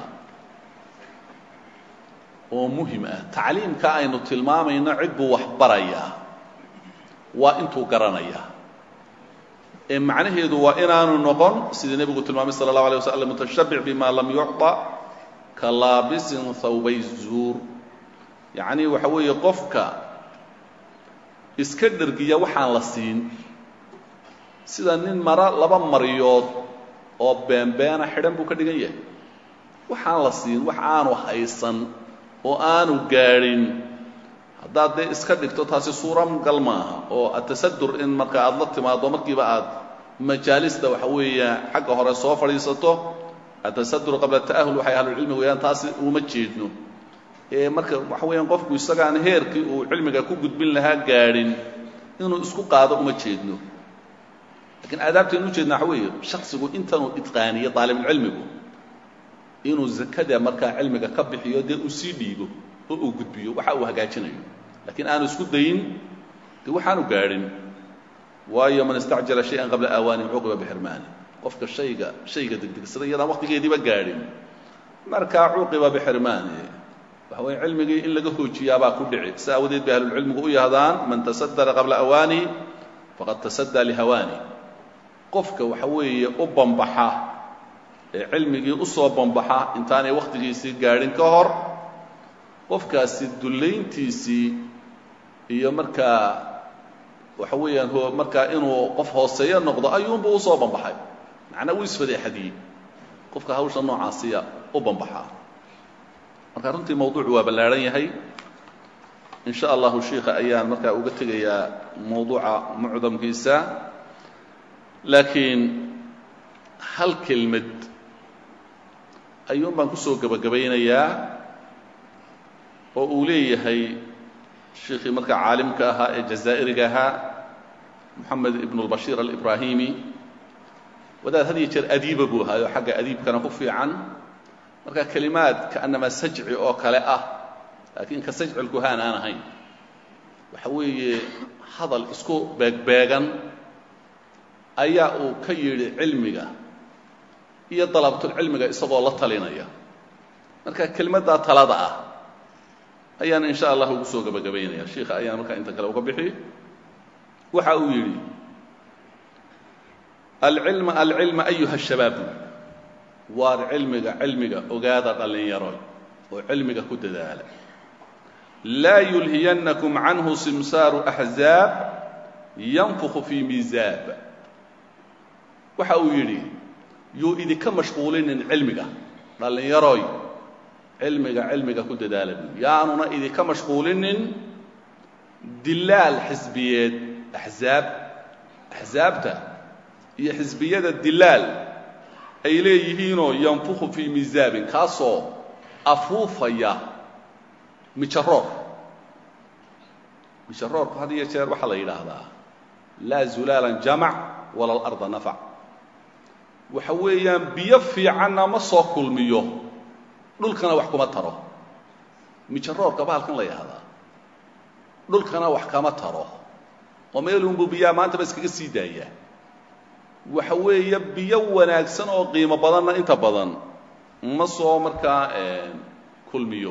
oo muhim ah tacliimka aynu tilmaamayno cid buu wax barayaa waa intuu garanayaa ee macnaheedu waa inaanu noqon sidii nebigu tilmaamay sala اllahu alيه waslm mutashabic bima lam yucطa ka laabisin hawbay zuur yacni waxa weeye qofka iska dhergiya waxaan la siin sida nin mara laba maryood oo beenbeena xidhan buu ka dhigan yahay waxaan la siin wax aanu haysan oo aanu gaadhin haddaad dee iska dhigto taasi suuragal maaha oo atasadur in marka aad la timaado markiiba aad majaalista waxa weeya xagga hore soo fadhiisato atasadur qabla ta'ahul waxay ahlulcilmi weeyaan taasi uma jeedno ee marka waxa weeyaan qofku isagaan heerkii uu cilmiga ku gudbin lahaa gaadhin inuu isku qaado uma jeedno lakiin aadaabtaynu ujeedna waxa weeye shaksigu intanuu itqaaniyo daalibulcilmigu inuu zakada markaa cilmiga ka bixiyo dee uu sii dhiibo oo uu gudbiyo waxa uu hagaajinayo lakiin aanu isku dayin dee waxaanu gaadhin waayo man istacjala shay-an qabla aawaanihi cuqiba bixirmaani qofka shayga shayga degdegsada iyadaan waqtigeediiba gaadhin markaa cuqiba bixirmaani waxa weye cilmigii in laga hoojiyaabaa ku dhici si aawadeed bay ahlulcilmigu u yahdaan man tasadara qabla awaanihi faqad tasaddaa lihawaani qofka waxa weeye u bambaxa ee cilmigii u soo bambaxa intaanay wakhtigiisii gaadhin ka hor qofkaasi dullayntiisii iyo markaa waxa weeyaan ho markaa inuu qof hooseeyo noqdo ayuunbu u soo bambaxay macnaa wuu isfadeexadiyey qofka hawsha noocaasiya u bambaxaa marka runtii mawduucu waa ballaadhan yahay in sha allahu shiika ayaan markaa uga tegayaa mawduuca mucdamkiisa laakiin hal kelmad ayuun baan kusoo gebagabaynayaa oo uu leeyahay shiikhii markaa caalimka ahaa ee jazaa'iriga ahaa moxamed ibn اlbashiir alibrahimi wadaad had iyo jeer adiiba buu ahaayo xagga adiibkana ku fiican marka kelimaad kaanama sajci oo kale ah laakiin ka sajci lkuhaan aan ahayn waxa weeye hadal isku beegbeegan ayaa uu ka yidhi cilmiga iyo dalabtulcilmiga isagoo la talinaya marka kelimaddaa talada ah ayaan in sha allah ugu soo gebagabaynaya shiika ayaan markaa inta kale uga bixi waxa uu yidhi alcilma alcilma ayuha shabaabu waar cilmiga cilmiga ogaada dhallinyaro oo cilmiga ku dadaala laa yulhiyannakum canhu simsaaru axzaab yanfukhu fii miisaab waxa uu yidhi yuu idinka mashquulinin cilmiga dhallinyaroy cilmiga cilmiga ku dadaala buu yaanuna idinka mashquulinin dilaal xisbiyeed axzaab axsaabta iyo xisbiyada dilaal ay leeyihiinoo yanfukhu fii miisaabin kaasoo afuufaya mijaroor mijaroorku had iyo jeer waxaa la yidhaahdaa laa zulaalan jamac wala alarda nafac waxa weeyaan biyo fiicanna ma soo kulmiyo dhulkana wax kuma taro mijaroorka bahalkan la yidhahdaa dhulkana wax kama taro oo meelunbuu biyaha maantaba iskaga sii daayaa waxa weeye biyo wanaagsan oo qiimo badanna inta badan ma soo markaa kulmiyo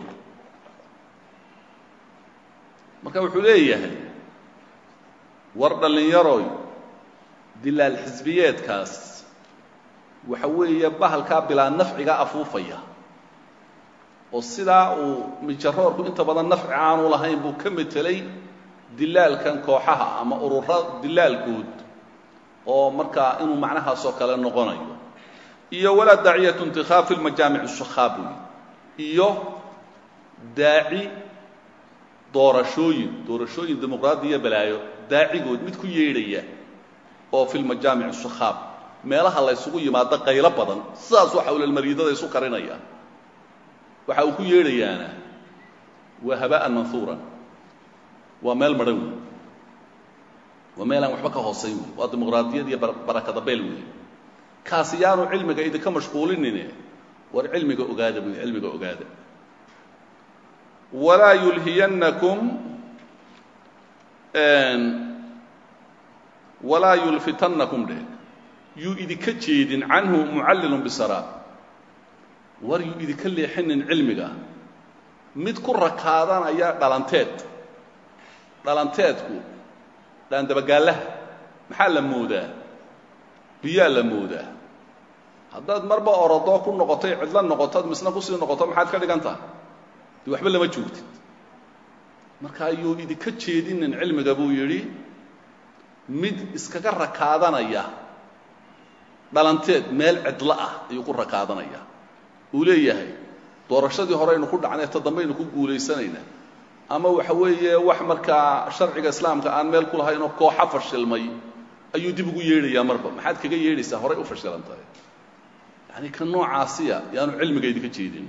marka wuxuu leeyahay war dhallinyaroy dilaal xisbiyeedkaas waxa weeye bahalkaa bilaa nafciga afuufaya oo sidaa uu mijaroorku inta badan nafci aanu lahayn buu ka metelay dilaalkan kooxaha ama urura dilaalkood oo markaa inuu macnahaasoo kale noqonayo iyo walaa daaciyatu intikhaab fi lmajaamic الshakhaab iyo daaci doorashooyin doorashooyin dimuqraadiya balaayo daacigood mid ku yeedhaya oo fi lmajaamic الshakhaab meelaha la ysugu yimaado qaylo badan sidaas waxa ulelmariidada isu karinaya waxa uu ku yeedhayaana waa haba'an manhuuran waa meel madhan wey waa meel aan waxba ka hoosayn wey waa dimuqraadiyad iyo barakada beel wey kaasi yaanu cilmiga idinka mashquulinine war cilmiga ogaada buy cilmiga ogaada walaa yulhiyannakum walaa yulfitannakum dheh yuu idinka jeedin canhu mucallilun bisara war yuu idinka leexinin cilmiga mid ku rakaadanaya dhalanteed dhalanteedku dhaandabagaallaha maxaa la moodaa biyaa la moodaa haddaad marba orodoo ku noqotay cidlo noqotoad misna kusii noqoto maxaad ka dhigan taha dee waxba lama joogtid marka ayuu idinka jeedinin cilmiga buu yidhi mid iskaga rakaadanaya dhalanteed meel cidlo ah ayuu ku rakaadanaya uu leeyahay doorashadii horeynu ku dhacnay ta dambaynu ku guulaysanaynaa ama waxa weeye wax markaa sharciga islaamka aan meel ku lahaynoo kooxa fashilmay ayuu dib ugu yeedhayaa marba maxaad kaga yeedhaysaa horay u fashilan tahay yani ka noocaasiya yaanu cilmiga idinka jeedin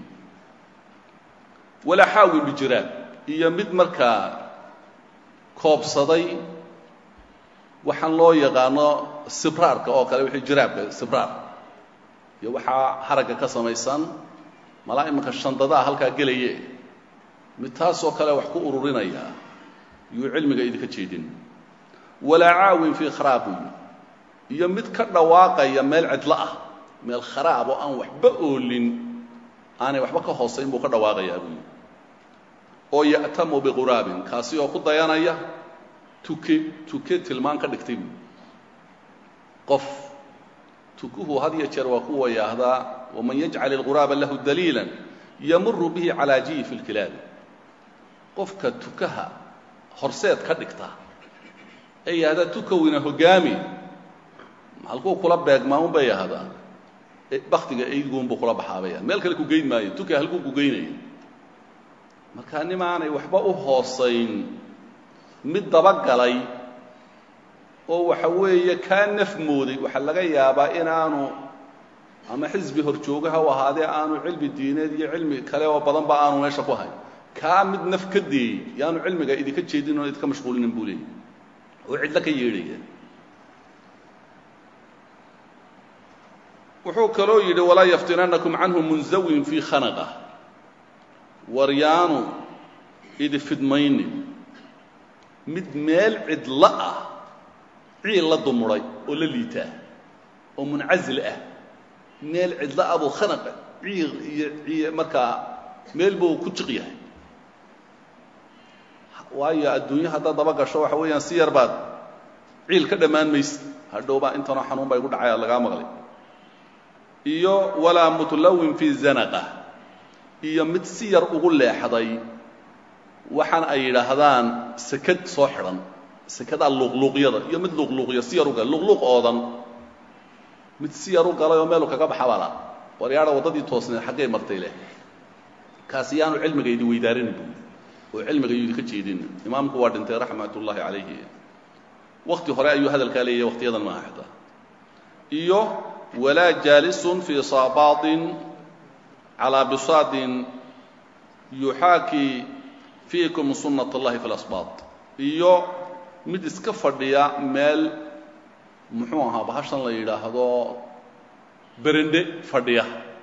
walaa xaawin bijiraab iyo mid markaa koobsaday waxaan loo yaqaano sibraarka oo kale wixii jiraabka sibraar iyo waxaa haragga ka samaysan malaa imanka shandadaha halkaa gelaye mid taasoo kale wax ku ururinaya yuu cilmiga idinka jeedin walaa caawin fii kharaabuy iyo mid ka dhawaaqaya meel cidlo ah meel kharaab oo aan waxba oolin aanay waxba ka hoosayn buu ka dhawaaqayaa buuyi oo ya'tamu biquraabin kaasi oo ku dayanaya tuke tuke tilmaan ka dhigtay buui qof tukuhu had iyo jeer waa kuwa yaahdaa waman yajcal ilquraaba lahu daliila yamuru bihi calaa jiyi fi lkilaabi qofka tukaha horseed ka dhigta ee yahdaa tukowina hogaami halkuu kula beegmaa un bay yahdaa baktiga eyguunbuu kula baxaabayaan meel kale ku geyn maayo tuka halkuu ku geynaya markaa nimaanay waxba u hoosayn mid dabagalay oo waxa weeye kaa naf mooday waxaa laga yaabaa inaanu ama xisbi horjoogaha u ahaadee aanu cilmi diineed iyo cilmi kale oo badanba aanu meesha ku hayn kaa mid naf ka deeyey yaanu cilmiga idinka jeedin oon idinka mashquulinin buu leeyay oo cidlo ka yeedhaya wuxuu kaloo yidhi walaa yaftinanakum canhu munzawin fii khanaqa war yaanu idi fidmaynin mid meel cidlo ah ciil la dumuray oo la liitaa oo muncazil ah meel cidlo ah buu khanaqa ciil iyo iyo markaa meel buu ku jiq yahay waayo adduunyo haddaad daba gasho waxa weeyaan si yar baad ciil ka dhammaan maysa hadhowbaa intanoo xanuun baa igu dhacaya lagaa maqlay iyo walaa mutlawin fii zanaqa iyo mid si yar ugu leexday waxaan ay yidhaahdaan sekad soo xidhan sekadaa luuqluuqyada iyo mid luuqluuqya si yar u galay luuqluuq oodan mid si yar u galay oo meelu kaga baxa bala waryaadha waddadii toosneed xaggay martay leh kaasi yaanu cilmiga idi weydaarini buui oo cilmiga yuu idinka jeedin imaamku waa dhintay raxmat ullaahi calayhi wakti hore ayuu hadalkaa leeyahay waktiyadan maaha xitaa iyo walaa jaalisun fii saabaatin calaa bisaadin yuxaakii fiikum sunnat اllahi fi lasbaat iyo mid iska fadhiya meel muxuu ahaa bahashan la yidhaahdo berende fadhiya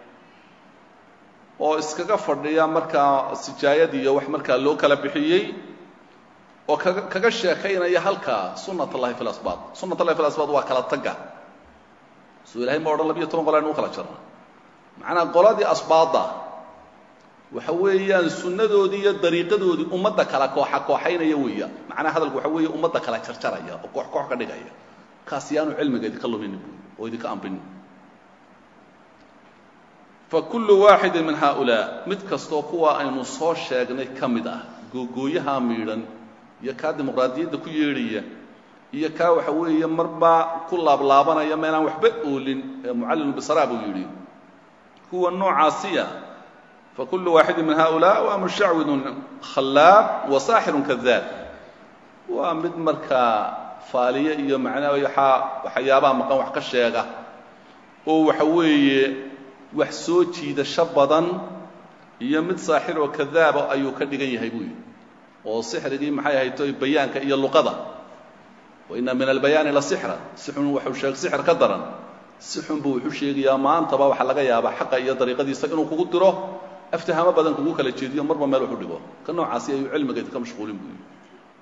oo iskaga fadhiya markaa sijaayad iyo wax markaa loo kala bixiyey oo kaga kaga sheekaynaya halkaa sunat اllahi fi lasbaat sunat اllahi fi lasbaat waa kala tagga soo ilahay ma odhan labiyo toban qol aynu u kala jarna macnaa qoladii asbaadda waxa weeyaan sunnadoodii iyo dariiqadoodii ummadda kala kooxa kooxaynaya weeya macnaha hadalku waxa weeye ummadda kala jarjaraya oo koox koox ka dhigaya kaas yaanu cilmiga idinka luminin buui oo idinka ambinin fakullu waaxidin min haaulaa mid kastoo kuwa aynu soo sheegnay ka mid ah googooyaha miidhan iyo kaa dimuqraadiyadda ku yeedhaya iyo kaa waxa weeye marba ku laablaabanaya meelaan waxba oolin ee mucallimu bisara buu yidhi kuwa noocaasiya fakullu waaxidin min haaulaa waa mushacwidun khallaab wa saaxirun kadaab waa mid markaa faaliye iyo macnaa waxyaabaha maqan wax ka sheega oo waxa weeye wax soo jiidasho badan iyo mid saaxir oo kadaaba ayuu ka dhigan yahay buu yidhi oo sixrigii maxay ahayto bayaanka iyo luqada waina min albayaani la sixran sixun waxuu sheeg sixir ka daran sixun buu wuxuu sheegayaa maantaba waxaa laga yaabaa xaqa iyo dariiqadiisa inuu kugu diro aftahamo badan kugu kala jeediyo marba meel wuxu dhigo ka noocaasi ayuu cilmiga idinka mashquulin buu yidhi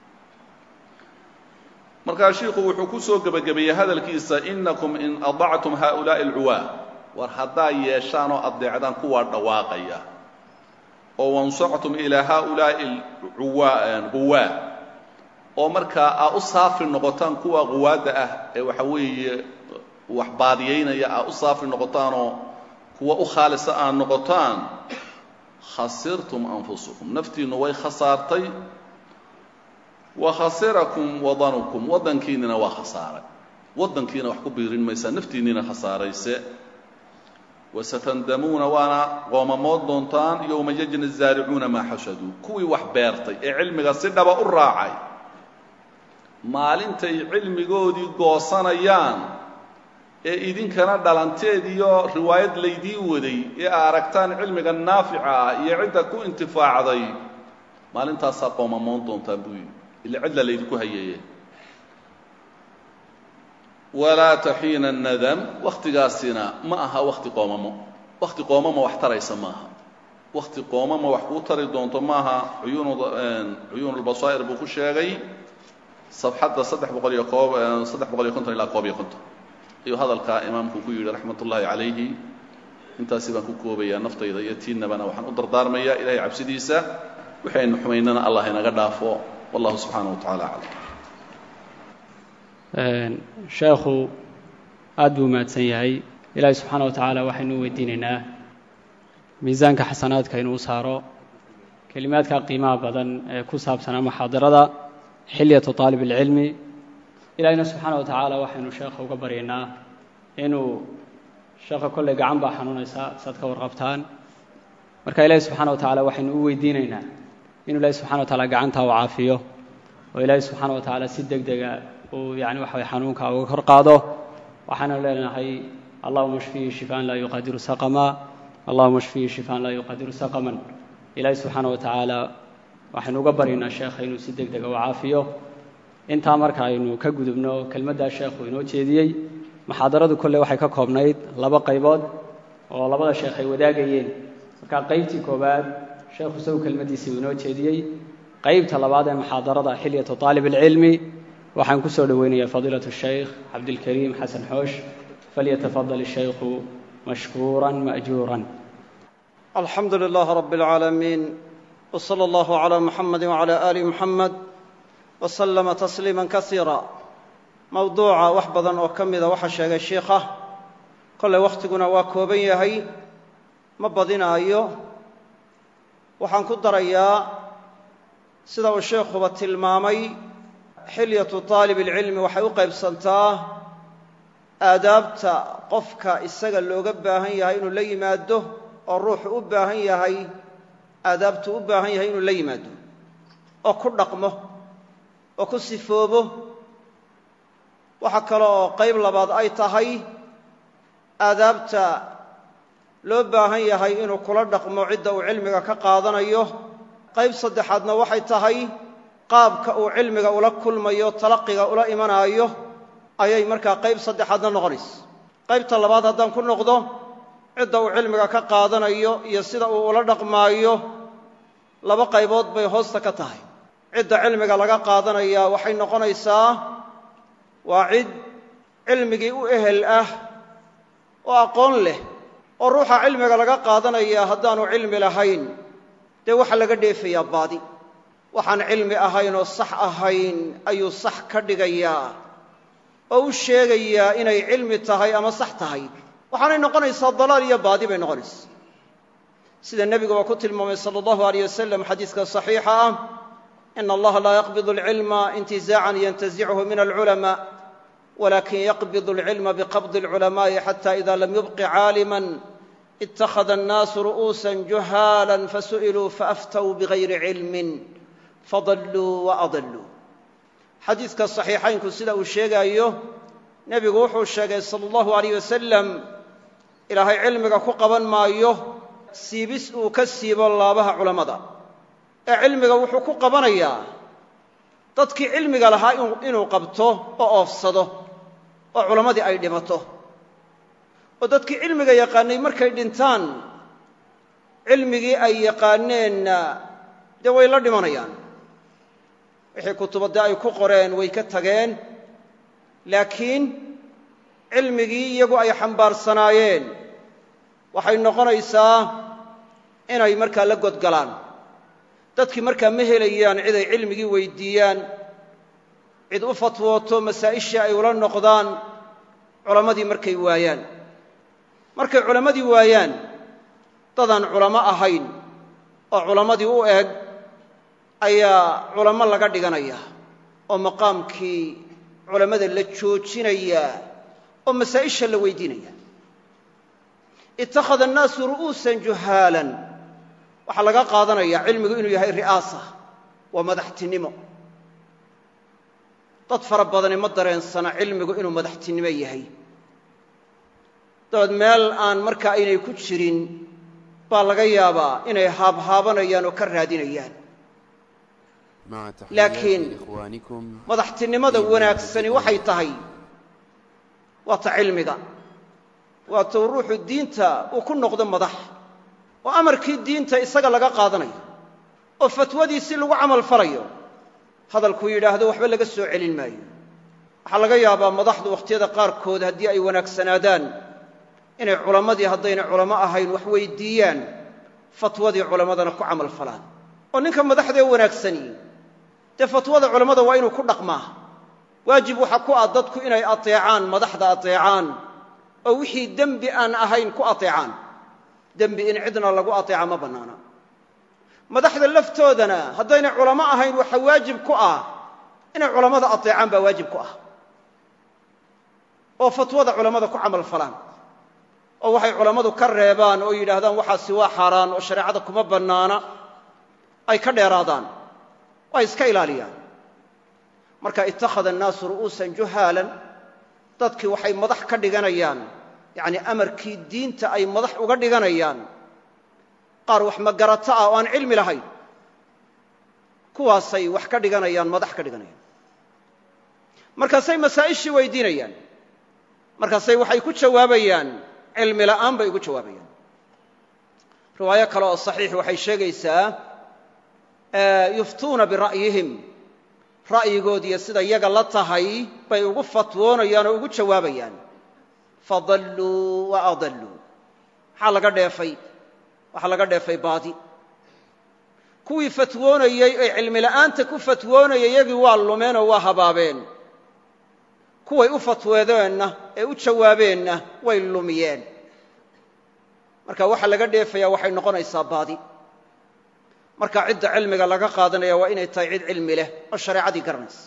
markaa shiiku wuxuu ku soo gebagabeeyey hadalkiisa inakum in adactum haؤulaaءi اlcuwaa war haddaa yeeshaan oo addeecdaan kuwaa dhawaaqaya oo wansactum ilaa haؤulaaءi quwaa oo markaa aa u saafi noqotaan kuwa quwaadda ah ee waxa weeye wax baadiyaynaya aa u saafi noqotaanoo kuwa u khaalisa aad noqotaan khasirtum anfusakum naftiinnu way khasaartay wa khasirakum wadanukum waddankiinnina waa khasaaray waddankiina wax ku biirin maysaa naftiinniina khasaarayse wasatandamuuna waana qoomamood doontaan yowma yajni zaaricuuna maa xashaduu kuwii wax beertay ee cilmiga si dhaba u raacay maalintay cilmigoodii goosanayaan ee idinkana dhalanteed iyo riwaayad laydii waday ee aa aragtaan cilmiga naafica ah iyo cidda ku intifaacday maalintaasaa qoomamoon doontaan buu yidhi ila cidla laydinku hayeeye walaa taxiina nadam wakhtigaasina ma aha wakhti qoomamo wakhti qoomamo wax taraysa maaha wakhti qoomamo wax kuu tari doonto maaha cuyuun ulbasaa'ir buu ku sheegay safxadda saddex boqol iyo koob saddex boqol iyo konton ilaa koob iyo konton ayuu hadalkaa imaamku ku yidhi raxmat ullaahi calayhi intaasi baan ku koobayaa naftayda iyo tiinnabana waxaan u dardaarmayaa ilahay cabsidiisa waxaynu xumaynana allah inaga dhaafo wallahu subxaanaه wa tacala aclam sheekhu aada buu mahadsan yahay ilaahi subxaana wa tacaala waxaynu u weydiinaynaa miisaanka xasanaadka inuu saaro kelimaadka qiimaha badan ee ku saabsanaa muxaadarada xilyatu taalib alcilmi ilaahina subxaana wa tacaala waxaynu sheekha uga baryaynaa inuu sheekha kolley gacan baa xanuunaysa saad ka warqabtaan marka ilaahi subxaana wa tacaala waxaynu u weydiinaynaa inuu ilaahi subxana wa tacaala gacantaa u caafiyo oo ilaahi subxaana wa tacaala si deg dega uu yani waxa way xanuunka uga kor qaado waxaanu leenahay allahuma shfihi shifaan laa yuqadiru saqama allahuma shfihi shifaan laa yuqadiru saqaman ilaahi subxaana wa tacaala waxaynu uga baryaynaa sheekha inuu si deg dega u caafiyo intaa marka aynu ka gudubno kelmaddaa sheekhu inoo jeediyey muxaadaradu kolley waxay ka koobnayd laba qaybood oo labada sheekh ay wadaagayeen marka qaybtii koowaad sheekhu isagu kelmaddiisii uu inoo jeediyey qaybta labaad ee muxaadarada xilyatu taalib alcilmi waxaan ku soo dhoweynayaa fadiilatu shaykh cabdilkariim xasan xoosh falyatafadal ishaykhu mashkuuran ma'juuran alxamdu lilah rab اlcaalamiin wslى اllah عlى muxamadi wعlى ali muxamed wslama tasliima kasiira mowduuca wax badan oo ka mida waxaa sheegay shiikha kolley wakhtiguna waa kooban yahay ma badinaayo waxaan ku darayaa sida uu sheikhuba tilmaamay xilyatu taalib اlcilmi waxay u qaybsantaa aadaabta qofka isaga looga baahan yahay inuu la yimaado oo ruuxu u baahan yahay aadaabtu u baahan yahay inuu la yimaado oo ku dhaqmo oo ku sifoobo waxaa kale oo qayb labaad ay tahay aadaabta loo baahan yahay inuu kula dhaqmo cidda uu cilmiga ka qaadanayo qayb saddexaadna waxay tahay qaabka uu cilmiga ula kulmayo talaqiga ula imanaayo ayay markaa qayb saddexaadna noqonaysa qaybta labaad haddaan ku noqdo cidda uu cilmiga ka qaadanayo iyo sida uu ula dhaqmaayo laba qaybood bay hoosta ka tahay cidda cilmiga laga qaadanaya waxay noqonaysaa waa cid cilmigii u ehel ah oo aqoon leh oo ruuxa cilmiga laga qaadanaya haddaanu cilmi lahayn dee waxaa laga dheefayaa baadi waxaan cilmi ahayn oo sax ahayn ayuu sax ka dhigayaa oo u sheegayaa inay cilmi tahay ama sax tahay waxaanay noqonaysaa dalaal iyo baadi bay noqonaysaa sida nebiguba ku tilmaamay sala allahu alayh wasalam xadiiska saxiixa ah ina allaha laa yaqbidu alcilma intizaacan yantazichu min alculamaa walakin yaqbidu alcilma biqabdi alculamaai xata ida lam yubqi caaliman ittakhada annaasu ru'uusan juhaalan fasu'iluu faaftow bigayri cilmin fadalluu waadalluu xadiiska saxiixaynku sida uu sheegaayo nebigu wuxuu sheegay sala allahu alayh wasalam ilaahay cilmiga ku qaban maayo siibis uu ka siibo laabaha culammada ee cilmiga wuxuu ku qabanayaa dadkii cilmiga lahaa inuu qabto oo oofsado oo culammadii ay dhimato oo dadkii cilmiga yaqaanay markay dhintaan cilmigii ay yaqaaneenna dee way la dhimanayaan wixii kutubadde ay ku qoreen way ka tageen laakiin cilmigii iyagu ay xambaarsanaayeen waxay noqonaysaa inay markaa la godgalaan dadkii markaa ma helayaan cid ay cilmigii weyddiiyaan cid u fatwooto masaa'ishii ay ula noqdaan culammadii markay waayaan markay culammadii waayaan dadaan culamo ahayn oo culammadii u eg ayaa culamo laga dhiganaya oo maqaamkii culammada la joojinaya oo masaa'isha la weydiinaya ittakhada annaasu ru'uusan juhaalan waxaa laga qaadanaya cilmigu inuu yahay ri'aasa waa madaxtinimo dad fara badani ma dareensana cilmigu inuu madaxtinimo yahay dabeed meel aan markaa aynay ku jirin baa laga yaabaa inay haabhaabanayaan oo ka raadinayaan laakiin madaxtinimada wanaagsani waxay tahay waa ta cilmiga waa tou ruuxu diinta uu ku noqdo madax oo amarkii diinta isaga laga qaadanayo oo fatwadiisii lagu camal falayo hadalkuu yidhaahdo waxba laga soo celin maayo waxaa laga yaabaa madaxdu wakhtiyada qaarkood haddii ay wanaagsanaadaan inay culammadii haddayna culamo ahayn wax weyddiiyaan fatwadii culammadana ku camal falaan oo ninka madaxdee wanaagsani dee fatwada culammada waa inuu ku dhaqmaa waajib waxa ku ah dadku inay ateecaan madaxda ateecaan oo wixii dembi aan ahayn ku ateecaan dembi in cidna lagu ateeca ma bannaana madaxda laftoodana haddaynay culamo ahayn waxa waajib ku ah inay culammada ateecaan baa waajib ku ah oo fatwada culammada ku camal falaan oo waxay culammadu ka reebaan oo yidhaahdaan waxaasi waa xaaraan oo shareecada kuma bannaana ay ka dheeraadaan oo ay iska ilaaliyaan marka ittakhada annaasu ru'uusan juhaalan dadkii waxay madax ka dhiganayaan yacnii amarkii diinta ay madax uga dhiganayaan qaar wax magarato ah oo aan cilmi lahayn kuwaasay wax ka dhiganayaan madax ka dhiganayaan markaasay masaa'ishii weydiinayaan markaasay waxay ku jawaabayaan cilmi la'aan bay ugu jawaabayaan riwaayo kale oo saxiix waxay sheegaysaa yuftuuna bira'yihim ra'yigoodiiyo sida yaga la tahay bay ugu fatwoonayaan oo ugu jawaabayaan fadalluu wa adalluu maxaa laga dheefay waxaa laga dheefay baadi kuwii fatwoonayey ee cilmi la'aanta ku fatwoonayay yagii waa lumeen oo waa habaabeen kuway u fatweedeenna ee u jawaabeenna way lumiyeen marka waxa laga dheefaya waxay noqonaysaa baadi marka cidda cilmiga laga qaadanaya waa inay tahay cid cilmi leh oo shareecadii garanaysa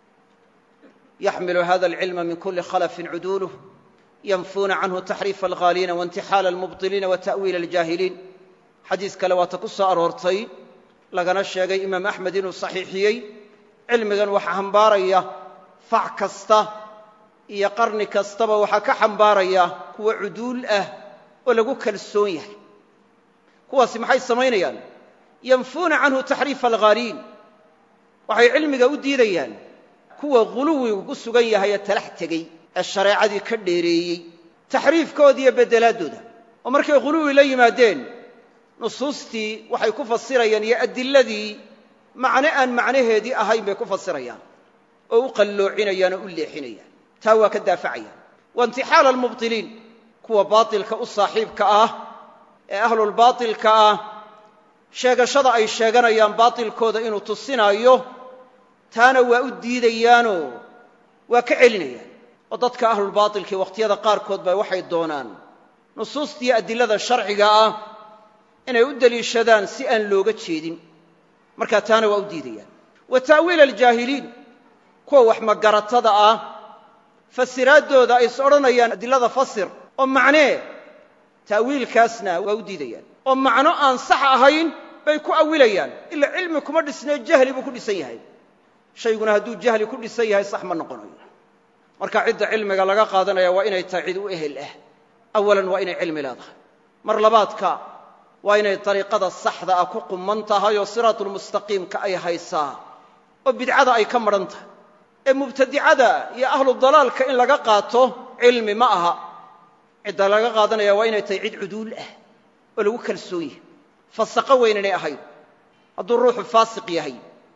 yaxmilu hada alcilma min kuli khalafin cuduuluh yanfuuna canhu taxriifa alghaaliina waintixaala almubطiliina wa ta'wiila aljaahiliin xadiis kale waata ku soo aroortay lagana sheegay imaam axmed inuu saxiixiyey cilmigan waxa xambaaraya fac kasta iyo qarni kastaba waxaa ka xambaaraya kuwa cuduul ah oo lagu kalsoon yahay kuwaasi maxay samaynayaan yanfuuna canhu taxriifa alghaaliin waxay cilmiga u diidayaan kuwa ghuluwigu ku sugan yahay ee talax tegey ee shareecadii ka dheereeyey taxriifkooda iyo beddelaadooda oo markay ghuluwi la yimaadeen nusuustii waxay ku fasirayaan iyo adiladii macne aan macnaheedii ahayn bay ku fasirayaan oo u qalloocinayaan oo u leexinayaan taa waa ka daafacayaan wa intixaala almubطiliin kuwa baatilka u saaxiibka ah ee ahlulbaatilka ah sheegashada ay sheeganayaan baatilkooda inuu tusinaayo taana waa u diidayaanoo waa ka celinayaan oo dadka ahlulbaatilkii wakhtiyada qaarkood ba waxay doonaan nusuustiiyo adilada sharciga ah inay u deliishadaan si aan looga jeedin markaa taana waa u diidayaan wa ta'wiila aljaahiliin kuwa wax magaratada ah fasiraaddooda ay is odhanayaan adilada fasir oo macnee ta'wiilkaasna waa u diidayaan oo macno aan sax ahayn bay ku awilayaan ila cilmi kuma dhisnee jahli buu ku dhisan yahay shayguna hadduu jahli ku dhisan yahay sax ma noqonayo marka cidda cilmiga laga qaadanaya waa inay tahay cid u ehel ah awalan waa inay cilmi leedahay mar labaadka waa inay dariiqada saxda ah ku quman tahay oo siraatulmustaqiimka ay haysaa oo bidcada ay ka madhan tahay ee mubtadicada iyo ahlu dalaalka in laga qaato cilmi ma aha cidda laga qaadanaya waa inay tahay cid cuduul ah oo lagu kalsoon yahay fasaqo weyn inay ahayn hadduu ruuxu faasiq yahay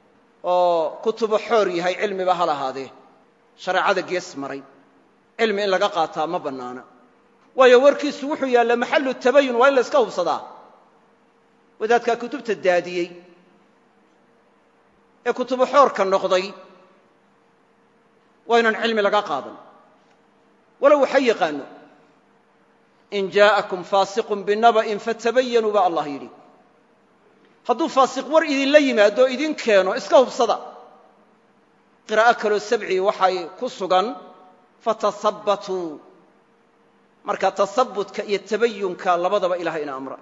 oo kutubo xoor yahay cilmiba ha lahaadee shareecada gees maray cilmi in laga qaataa ma bannaana waayo warkiisu wuxuu yaallaa maxallu tabayun waa in la iska hubsadaa wadaadkaa kutubta daadiyey ee kutubo xoorka noqday waa inaan cilmi laga qaadan walow waxa yaqaano in jaa'akum faasiqun binaba'in fatabayanuu baa allah yidhi hadduu faasiq war idinla yimaado o idin keeno iska hubsada qiraa'o kaloo sabci waxay ku sugan fatasabbatuu marka tasabutka iyo tabayunka labadaba ilahay ina amra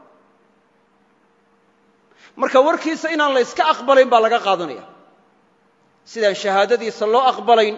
marka warkiisa inaan la yska aqbalayn baa laga qaadanaya sidaan shahaadadiisa loo aqbalayn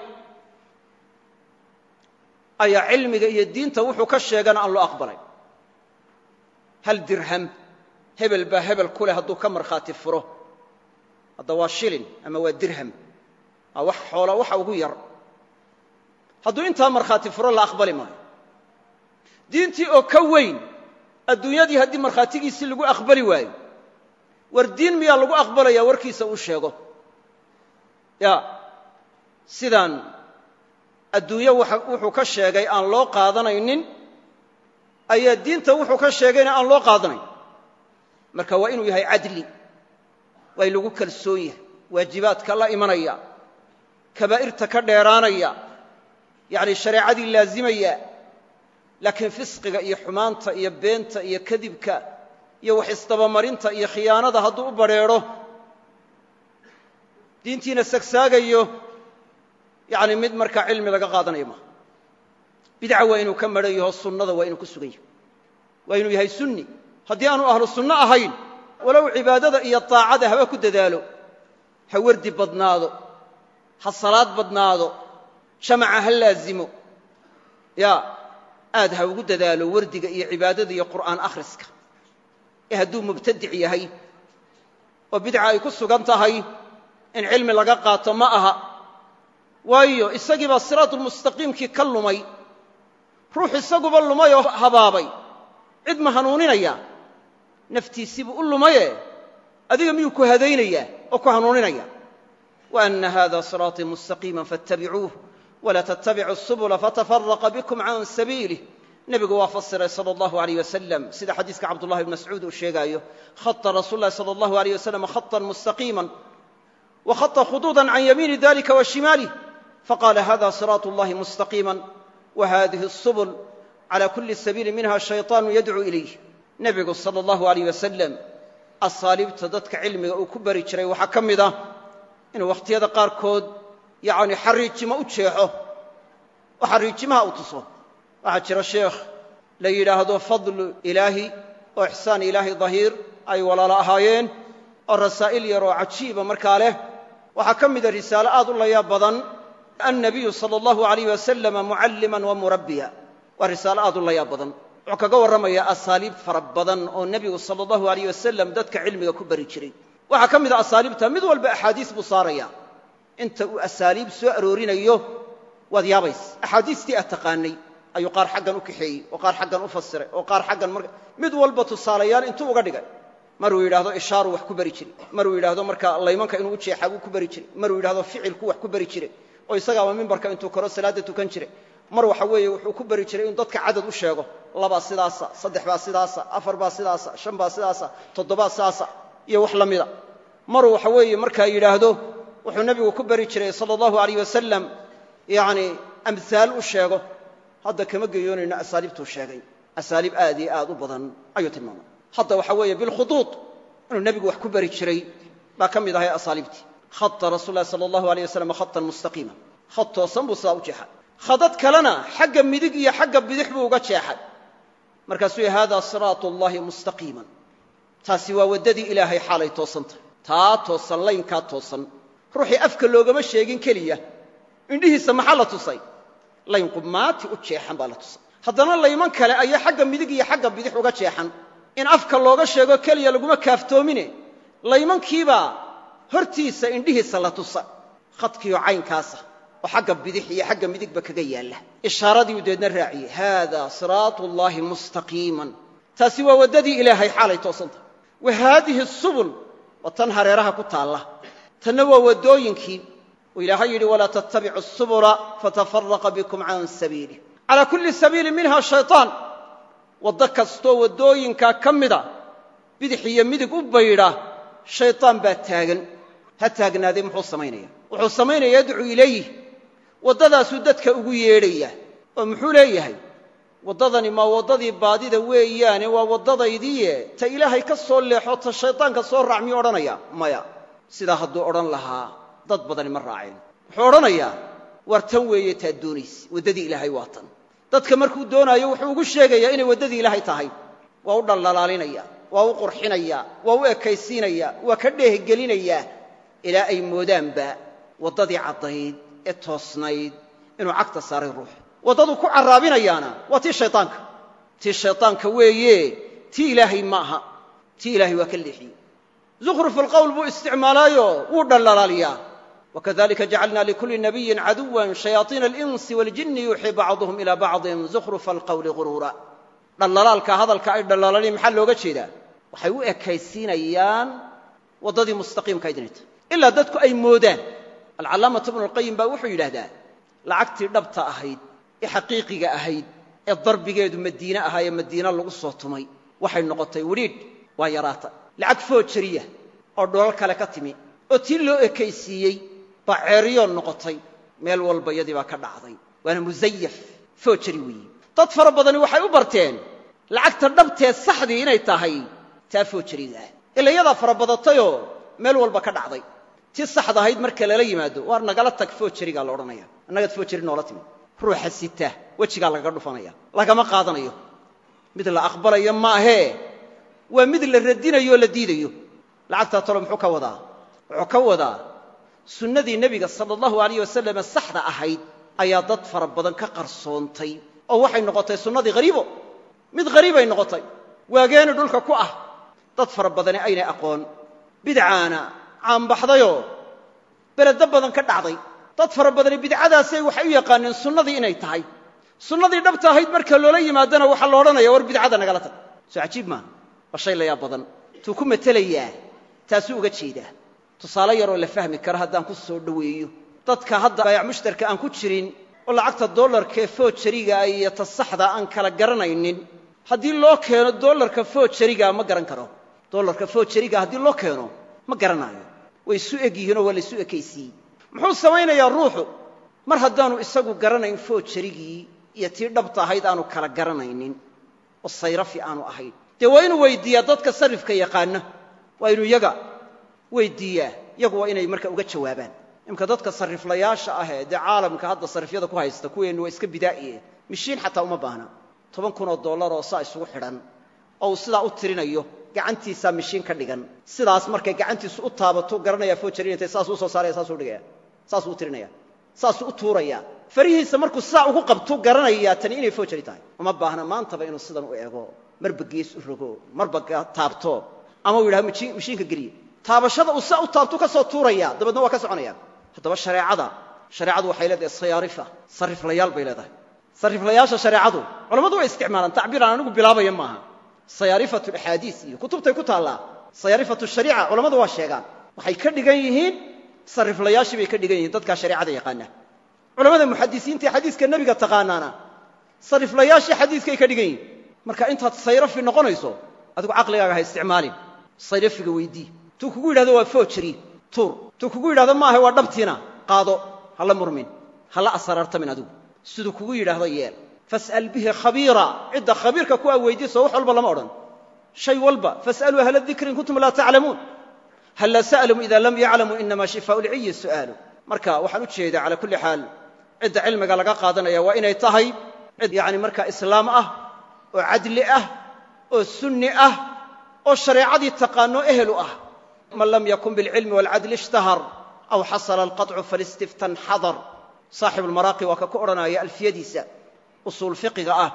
ayaa cilmiga iyo diinta wuxuu ka sheegana aan loo aqbalayn hal dirham hebel baa hebel ku leh hadduu ka markhaati furo hadda waa shilin ama waa dirham aa wax xoola waxa ugu yar hadduu intaa markhaati furo la aqbali maayo diintii oo ka weyn adduunyadii haddii markhaatigiisii lagu aqbali waayo war diin miyaa lagu aqbalaya warkiisa uu sheego ya sidaan adduunyo wuxuu ka sheegay aan loo qaadanaynin ayaa diinta wuxuu ka sheegayna aan loo qaadanayn marka waa inuu yahay cadli waa in lagu kalsoon yahay waajibaadka la imanaya kabaa'irta ka dheeraanaya yacni shareecadii laazimaya laakiin fisqiga iyo xumaanta iyo beenta iyo kadibka iyo wax isdabamarinta iyo khiyaanada hadduu u badrheedho diintiina sagsaagayo yacni mid markaa cilmi laga qaadanayo maaha bidca waa inuu ka madhan yaho sunnada waa inuu ku sugan yahay waa inuu yahay sunni haddii aanu ahlu sunno ahayn walow cibaadada iyo daacada haba ku dadaalo ha wardi badnaado ha salaad badnaado jamaca ha laazimo ya aad ha ugu dadaalo wardiga iyo cibaadada iyo qur'aan akhriska ee hadduu mubtadic yahay oo bidca ay ku sugan tahay in cilmi laga qaato ma aha waayo isagii baa siraatulmustaqiimkii ka lumay ruux isaguba lumay oo habaabay cid ma hanuuninaya naftiisiibuu u lumaye adiga miyuu ku hadaynayaa oo ku hanuuninaya wa anna hada siraatii mustaqiima faاtabicuuh walaa tattabicu subula fatafaraqa bikum can sabiilih nebigu waa fasiray sala allahu alayh wasalam sida xadiiska cabdullahi bn mascuud uu sheegaayo khata rasuul lahi sala allahu alayh wasalam khatan mustaqiima wa khata khuduudan can yamiini dalika wa shimaalih faqala hada siraatu اllahi mustaqiima wa hadihi الsubul cala kuli sabiili minha shayطaanu yadcuu ilayh nebigu sala allahu alayh wasalam asaaliibta dadka cilmiga uu ku bari jiray waxaa ka mid ah inuu wakhtiyada qaarkood yacni xariijimo u jeexo oo xariijimaha u tuso waxaa jira sheekh la yidhaahdo fadlu ilaahi oo ixsaan ilaahi dahiir ay walaalo ahaayeen oo rasaa'il yar oo cajiiba markaa leh waxaa ka mida risaalo aad u layaab badan annabiyu sala allahu alayh wasalama mucalliman wa murabbiya waa risaalo aad u layaab badan wuxuu kaga warramayaa asaaliib fara badan oo nebigu sala allahu alayh wasalam dadka cilmiga ku bari jiray waxaa ka mid a asaaliibta mid walba axaadiis buu saaraya inta uu asaaliib soo aroorinayo waad yaabays axaadiistii aad taqaanay ayuu qaar xaggan u kaxeeyey oo qaar xaggan u fasiray oo qaar xaggan mar mid walba tusaalayaal intuu uga dhigay maruu yidhaahdo ishaaru wax ku bari jiray maruu yidhaahdo marka laymanka inuu u jeexaa buu ku bari jiray maruu yidhahdo ficilku wax ku bari jiray oo isagaaba mimbarka intuu koro salaadda tukan jiray mar waxa weeye wuxuu ku bari jiray inuu dadka cadad u sheego labaa sidaasa saddex baa sidaasa afar baa sidaasa shan baa sidaasa toddobaa sidaasa iyo wax la mida maruu waxa weeye markaa yidhaahdo wuxuu nebigu ku bari jiray sala allahu alayh wasalam yacni amhaal u sheego hadda kama geyoonayno asaaliibtuu sheegay asaaliib aad iyo aad u badan ayuu tilmaamay hadda waxa weeye bilkhuduud inuu nebigu wax ku bari jiray baa ka mid ahay asaaliibtii khata rasul lahi sala allahu alayh wasalam khatan mustaqiima khad toosan buu sidaa u jeexay khadad kalena xagga midig iyo xagga bidix buu uga jeexay markaasuu yihi hada siraatu allahi mustaqiiman taasi waa waddadii ilaahay xaalay toosantah taa toosan laynkaa toosan ruuxii afka loogama sheegin keliya indhihiisa maxaa la tusay layn qumaati u jeexan baa la tusay haddana layman kale ayaa xagga midig iyo xagga bidix uga jeexan in afka looga sheego keliya laguma kaaftoomine laymankiibaa hortiisa indhihiisa la tusa khadkiioo caynkaasa oo xagga bidix iyo xagga midigba kaga yaalla ishaaradii uu deedna raaciyey haada siraatu llaahi mustaqiiman taasi waa waddadii ilaahay xaalay toosantah wa haadihi subul waa tan hareeraha ku taalla tanna waa waddooyinkii uu ilaahay yidhi walaa tattabicu subula fatafaraqa bikum can sabiilih calaa kulli sabiilin minha shayطaan waddo kastoo waddooyinkaa ka mida bidix iyo midig u baydha shayطaan baa taagan ha taagnaaday muxuu samaynaya wuxuu samaynaya yadcuu ilayh waddadaasuu dadka ugu yeedhaya oo muxuu leeyahay waddadani maa waddadii baadida weeyaane waa waddadaydiiye ta ilaahay ka soo leexo ta shaydaanka soo raac miyuu odhanaya maya sidaa hadduu odhan lahaa dad badani ma raaceen wuxuu odhanayaa war tan weeye taad doonayse waddadii ilaahay waa tan dadka markuu doonaayo wuxuu ugu sheegayaa inay waddadii ilaahay tahay waa u dhaldhalaalinaya waa u qurxinaya waa u ekaysiinaya waa ka dheehgelinayaa ilaa ay moodaanba waddadii caddayd ee toosnayd inuu cagta saaray ruux waddaduu ku carraabinayaana waa tii shaydaanka tii shaydaanka weeye tii ilaahay ma aha tii ilaahay waa ka leexiyey zukhruf alqowl buu isticmaalaayo wuu dhaldhalaaliyaa wakadalika jacalna likulli nabiyin caduwan shayaaiina alinsi waljinni yuuxii bacduhum ilaa bacdin zukhrufa alqowli guruura dhaldhalaalka hadalka ay dhaldhalaaleen maxaa looga jeedaa waxay u ekaysiinayaan waddadii mustaqiimkayd inay tahay ilaa dadku ay moodaan alcallaamatu ibnu alqayim baa wuxuu yidhaahdaa lacagtii dhabta ahayd ee xaqiiqiga ahayd ee darbigeedu madiine ahaa ee madiine lagu soo tumay waxay noqotay widhiidh waa yaraata lacag foojariya oo dholal kale ka timi oo tii loo ekaysiiyey baa ceeriyoon noqotay meel walba yadii baa ka dhacday waana musayaf foojari weeye dad fara badani waxay u barteen lacagta dhabtee saxdii inay tahay taa foojariga ah ila yadaa fara badatayoo meel walba ka dhacday tii saxda ahayd marka lala yimaado waar nagala tag foojarigaa la odhanaya annagaad foojari noola timid ruuxa sita wejigaa lagaga dhufanaya lagama qaadanayo mid la aqbalayo maahee waa mid la radinayo oo la diidayo lacagtaa talo muxuu ka wadaa wuxuu ka wadaa sunnadii nebiga sala allahu alayh wasalame saxda ahayd ayaa dad fara badan ka qarsoontay oo waxay noqotay sunnadii hariibo mid hariibay noqotay waageeni dhulka ku ah dad fara badani aynay aqoon bidcaana caanbaxdayoo beledo badan ka dhacday dad fara badani bidcadaasay waxay u yaqaaneen sunnadii inay tahay sunnadii dhabta ahayd marka loola yimaadana waxaa la odhanaya war bidcada nagala tag soo cajiib maaha waa shay layaab badan tuu ku matelayaa taasuu uga jeedaa tusaale yaroo la fahmi kara haddaan ku soo dhoweeyo dadka hadda baayac mushtarka aan ku jirin oo lacagta dollarkaee foojariga iyo ta saxda aan kala garanaynin haddii loo keeno dollarka foojariga ma garan karo dollarka foojariga haddii loo keeno ma garanaayo way isu eg yihiinoo waa la isu ekaysiiyey muxuu samaynayaa ruuxu mar haddaanu isagu garanayn foojarigii iyo tii dhabta ahayd aanu kala garanaynin oo sayrafi aanu ahayn dee waa inuu weyddiiyaa dadka sarrifka yaqaana waa inuu yaga weyddiiyaa yagu waa inay marka uga jawaabaan imka dadka sarriflayaasha ahee dee caalamka hadda sarrifyada ku haysta kuweennu waa iska bidaa'iye mishiin xataa uma baahna toban kunoo dollaroo saa isugu xidhan oo uu sidaa u tirinayo gacantiisaa mishiin ka dhigan sidaas markay gacantiisu u taabato garanayaa foojari intay saasuu usoo saaraya saasuu dhigaya saasuu u tirinaya saasuu u tuuraya farihiisa markuu sidaa ugu qabtu garanayaa tani inay foojari tahay uma baahna maantaba inuu sidan u eego marba gees u rogo marba taabto ama uu yidhaha mishiinka geliye taabashada uu sidaa u taabtu ka soo tuuraya dabeedna waa ka soconaya haddaba shareecada shareecadu waxay leedahay sayaarifa sarriflayaal bay leedahay sarriflayaasha shareecadu culammadu way isticmaalaan tacbiiraan anigu bilaabaya maaha sayaarifatu axaadiis iyo kutubtay ku taallaa sayaarifatu shariica culammadu waa sheegaan waxay ka dhigan yihiin sarriflayaashii bay ka dhigan yihiin dadkaa shareecada yaqaana culamada muxadisiinta ee xadiiska nebiga taqaanaana sarriflayaashii xadiiskay ka dhigan yihiin marka intaad sayrafi noqonayso adigu caqligaaga ha isticmaalin sayrafiga weydii tuu kugu yidhahdo waa foojari tuur tuu kugu yidhahdo maaha waa dhabtiina qaado hala murmin hala asaraartamin adigu siduu kugu yidhaahdo yeel fas'al bihi khabiira cidda khabiirka ku a weydiiso wax walba lama odhan shay walba fas'aluu ahla dikri in kuntum laa taclamuun halla sa'lum ida lam yaclamuu inama shifaau lciyi su'aalu marka waxaan u jeedaa cala kulli xaal cidda cilmiga laga qaadanaya waa inay tahay cid yani markaa islaam ah oo cadli ah oo sunni ah oo shareecadii taqaano ehelu ah man lam yakun bilcilmi waalcadli ishtahar aw xasala alqaطcu falistiftan xadar saaxibu lmaraaqi waa ka ku odhanaya alfiyadiisa usuul fiqiga ah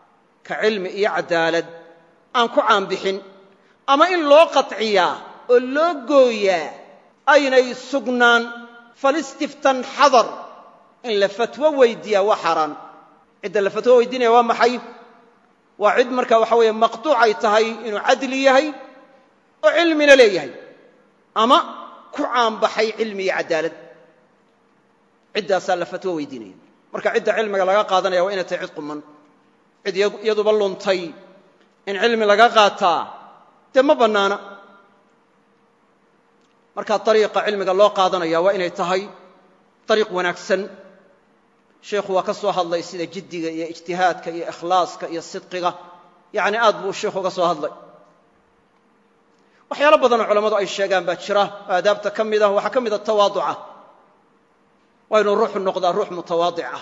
ka cilmi iyo cadaalad aan ku caanbixin ama in loo qaطciyaa oo loo gooyaa aynay sugnaan falistiftan xadar in la fatwo weydiiyaa waa xaaraan cidda la fatwo weydiinaya waa maxay waa cid marka waxa weeye maqtuuc ay tahay inuu cadli yahay oo cilmina leeyahay ama ku caanbaxay cilmi iyo cadaalad ciddaasaa la fatwo weydiinaya marka cidda cilmiga laga qaadanaya waa inay tahay cid quman cid iyaduba luntay in cilmi laga qaataa dee ma bannaana markaa dariiqa cilmiga loo qaadanaya waa inay tahay dariiq wanaagsan sheikhu waa ka soo hadlay sida jiddiga iyo ijtihaadka iyo ikhlaaska iyo sidqiga yacni aad buu sheikhu uga soo hadlay waxyaalo badanoo culammadu ay sheegaan baa jira oo aadaabta ka mid ah waxaa ka mida tawaaduca waa inuu ruuxu noqdaa ruux mutawaadic ah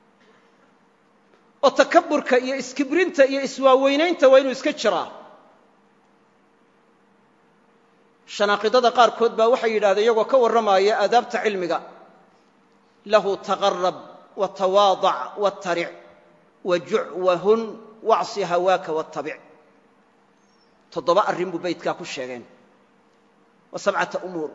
oo takaburka iyo iskibrinta iyo iswaaweynaynta waa inuu iska jiraa shanaaqidada qaarkood baa waxay yidhahdeen iyagoo ka warramaaya aadaabta cilmiga lahu taqarab watawaadac wataric wajuc wahun wacsi hawaaka wattabic toddoba arrin buu baydkaa ku sheegeen wa sabcata umuur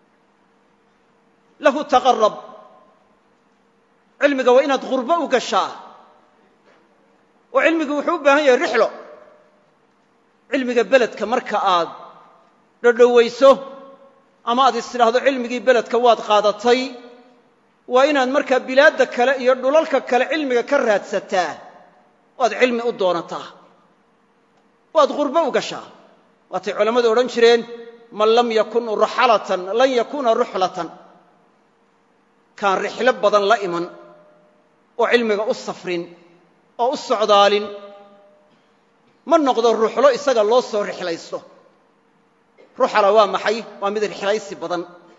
lahu taqarab cilmiga waa inaad ghurbo u gashaa oo cilmigu wuxuu u baahan yahay rixlo cilmiga beledka marka aad dhodhowayso ama aad is tidhaahdo cilmigii beledka waad qaadatay waa inaad markaa bilaadda kale iyo dhulalka kale cilmiga ka raadsataa o aad cilmi u doonataa o aad ghurbo u gashaa waatay culammadu odhan jireen man lam yakun raxalatan lan yakuuna ruxlatan kaan rixlo badan la iman oo cilmiga u safrin oo u socdaalin ma noqdo ruuxlo isaga loo soo rixlaysto ruuxala waa maxay waa mid rixlaysi badan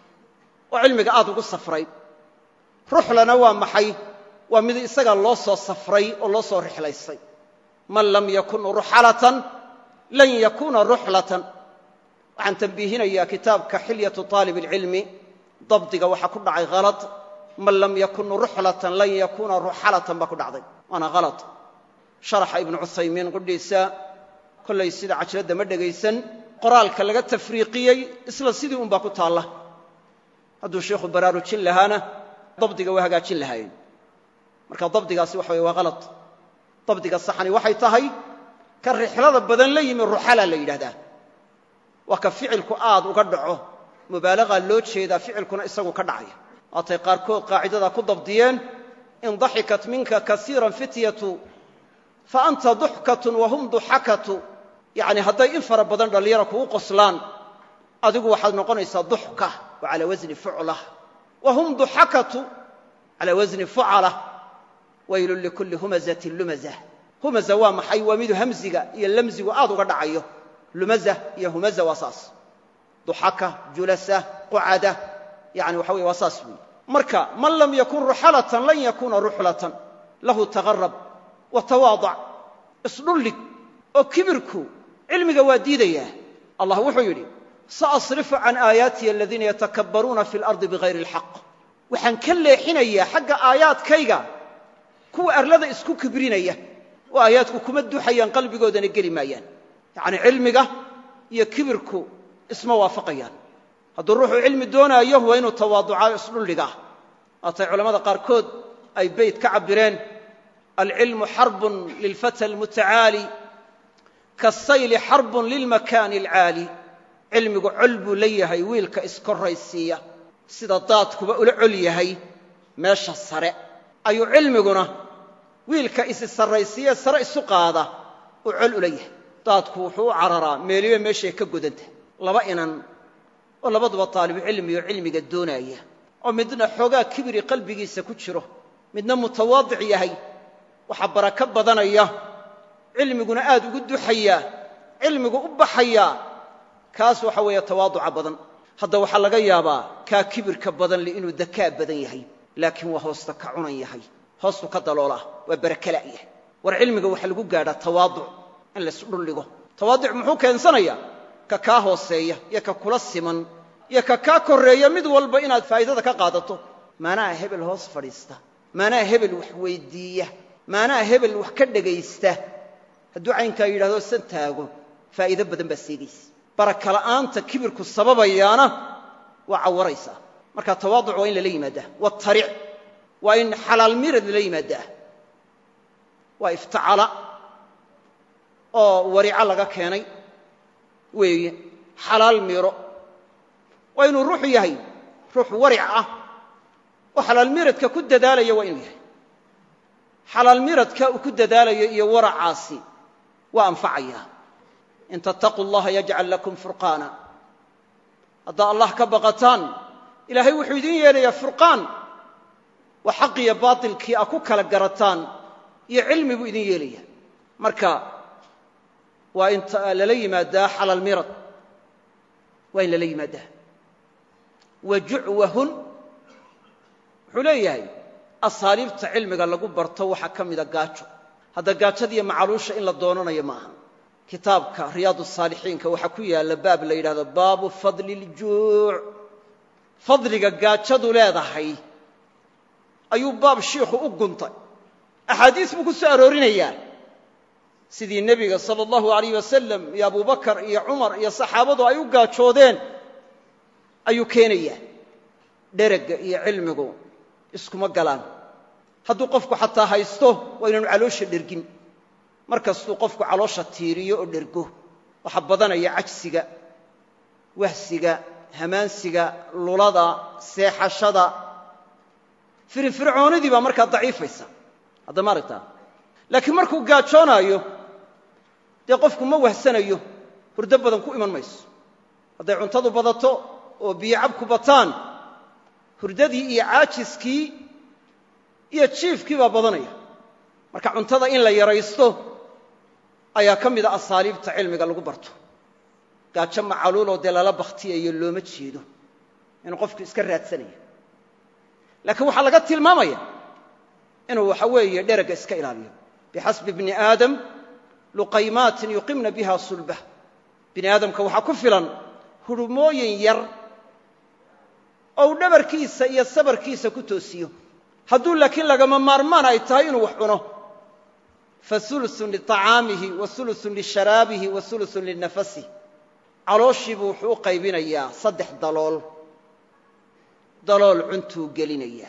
oo cilmiga aad ugu safray ruxlana waa maxay waa mid isaga loo soo safray oo loo soo rixlaystay man lam yakun ruxalatan lan yakuna ruxlatan waxaan tambiihinayaa kitaabka xilyatu aalib اlcilmi dabdiga waxaa ku dhacay halad man lam yakun ruxlatan lan yakuna ruxalatan baa ku dhacday waana halad sharaxa ibnu cuthaymiin qudhiisa kollay sida cajiradda ma dhegaysan qoraalka laga tafriiqiyey isla sidii un baa ku taalla hadduu sheikhu baraarujin lahaana dabdiga waa hagaajin lahaayeen marka dabdigaasi waxa weye waa halad dabdiga saxani waxay tahay ka rixlada badan la yimi ruxala la yidhahdaa waa ka ficilku aad uga dhaco mubaalagaa loo jeedaa ficilkuna isagu ka dhacaya waatay qaarkood qaacidadaa ku dabdiyeen in daxikat minka kasiiran fityatu fa anta duxkatun wahum duxakatu yacni hadday in fara badan dhallinyara kugu qoslaan adigu waxaad noqonaysaa duxka wa calaa wasni fucla wa hum duxakatu calaa wasni fucala waylun likulli humazatin lumaza humaza waa maxay waa midu hamziga iyo lamzigu aad uga dhacayo lumaza iyo humaza waa saas duxaka julasa qucada yani waxa weye waa saas weeye marka man lam yakun ruxalatan lan yakuna ruxlatan lahu taqarab wa tawaadac isdhullig oo kibirku cilmiga waa diidayaa allah wuxuu yidhi saasrifu can aayaatiya aladiina yatakabbaruuna fi lardi bigayri alxaq waxaan ka leexinayaa xagga aayaadkayga kuwa arlada isku kibrinaya oo aayaadku kuma duxayaan qalbigoodana geli maayaan yacni cilmiga iyo kibirku isma waafaqayaan hadduu ruuxuu cilmi doonaayo waa inuu tawaaducaayo isdhulligaa waatay culammada qaarkood ay beyt ka cabbireen alcilmu xarbun lilfata almutacaali kaasayli xarbun lilmakaani alcaali cilmigu col buu la yahay wiilka iskorraysiiya sida daadkuba ula col yahay meesha sare ayuu cilmiguna wiilka isi sarraysiiye sare isu qaada uu col ula yahay daadku wuxuu u cararaa meeliba meeshay ka godanta laba inan oo labaduba taalibucilmi oo cilmiga doonaaya oo midna xoogaa kibiri qalbigiisa ku jiro midna mutawaadic yahay waxaa barako badanaya cilmiguna aad ugu duxayaa cilmigu u baxayaa kaas waxa weeye tawaaduca badan hadda waxaa laga yaabaa kaa kibirka badan le inuu dakaa badan yahay laakiin waa hoosta ka cunan yahay hoostu ka daloolaa waa barakala' yahay war cilmiga waxaa lagu gaadhaa tawaaduc in laysdhulligo tawaaduc muxuu keensanayaa ka kaa hooseeya iyo ka kula siman iyo ka kaa korreeya mid walba inaad faa'iidada ka qaadato maanaha hebel hoos fadhiista maanaha hebel wax weyddiiya maanaha hebel wax ka dhegaysta hadduu caynkaa yidhahdo san taago faa'iido badan baa seegaysa barakala'aanta kibirku sababayaana waa cawaraysaa marka tawaaduc waa in lala yimaadaa wataric waa in xalaal mirad lala yimaadaa waa iftacala oo warico laga keenay weeye xalaal miro waa inuu ruuxu yahay ruux waric ah oo xalaal miradka ku dadaalaya waa inuu yahay xalaal miradka uu ku dadaalayo iyo waracaasi waa anfacaya in tattaquu allaha yajcal lakum furqaana haddaa allah ka baqataan ilaahay wuxuu idiin yeelayaa furqaan waa xaqiyo baatilkii a ku kala garataan iyo cilmi buu idin yeelaya marka waa in lala yimaadaa xalaal mirad waa in lala yimaadaa wa jucwahun wuxuu leeyahay asaaliibta cilmiga lagu barto waxaa ka mida gaajo hadda gaajadiiyo macaluusha in la doonanayo ma aha kitaabka riyaad saalixiinka waxaa ku yaalla baab la yidhahdo baabu fadli ljuuc fadliga gaajadu leedahay ayuu baab shiikhu u guntay axaadiis buu ku soo aroorinayaa sidii nebiga sala allahu alayh wasalam iyo abubakar iyo cumar iyo saxaabadu ay u gaajoodeen ayuu keenayaa dheragga iyo cilmigu iskuma galaan hadduu qofku xataa haysto waa inaanu caloosha dhergin mar kastuu qofku caloosha tiiriyo oo dhergo waxaa badanaya cajsiga wahsiga hamaansiga lulada seexashada firinfircoonidii baa markaa daciifaysa hadda ma aragtaa laakiin markuu gaajoonaayo dee qofku ma wahsanayo hurdo badan ku iman mayso hadday cuntadu badato oo biyo cabku bataan hurdadii iyo caajiskii iyo jiifkii baa badanaya marka cuntada in la yaraysto ayaa ka mida asaaliibta cilmiga lagu barto gaajo macaluuloo dee lala bakhtiyayo looma jeedo inuu qofku iska raadsanayo laakiin waxaa laga tilmaamaya inuu waxa weeye dheragga iska ilaaliyo bixasbi bni aadam luqaymaatin yuqimna biha sulbah bini aadamka waxaa ku filan hurumooyin yar oo uu dhabarkiisa iyo sabarkiisa ku toosiyo hadduu laakiin lagama maarmaan ay tahay inuu wax cuno fa ulusun liطacaamihi wa ulusun lisharaabihi wa ulusun linafasih calooshiibuu wuxuu u qaybinayaa saddex dalool dalool cuntuu gelinayaa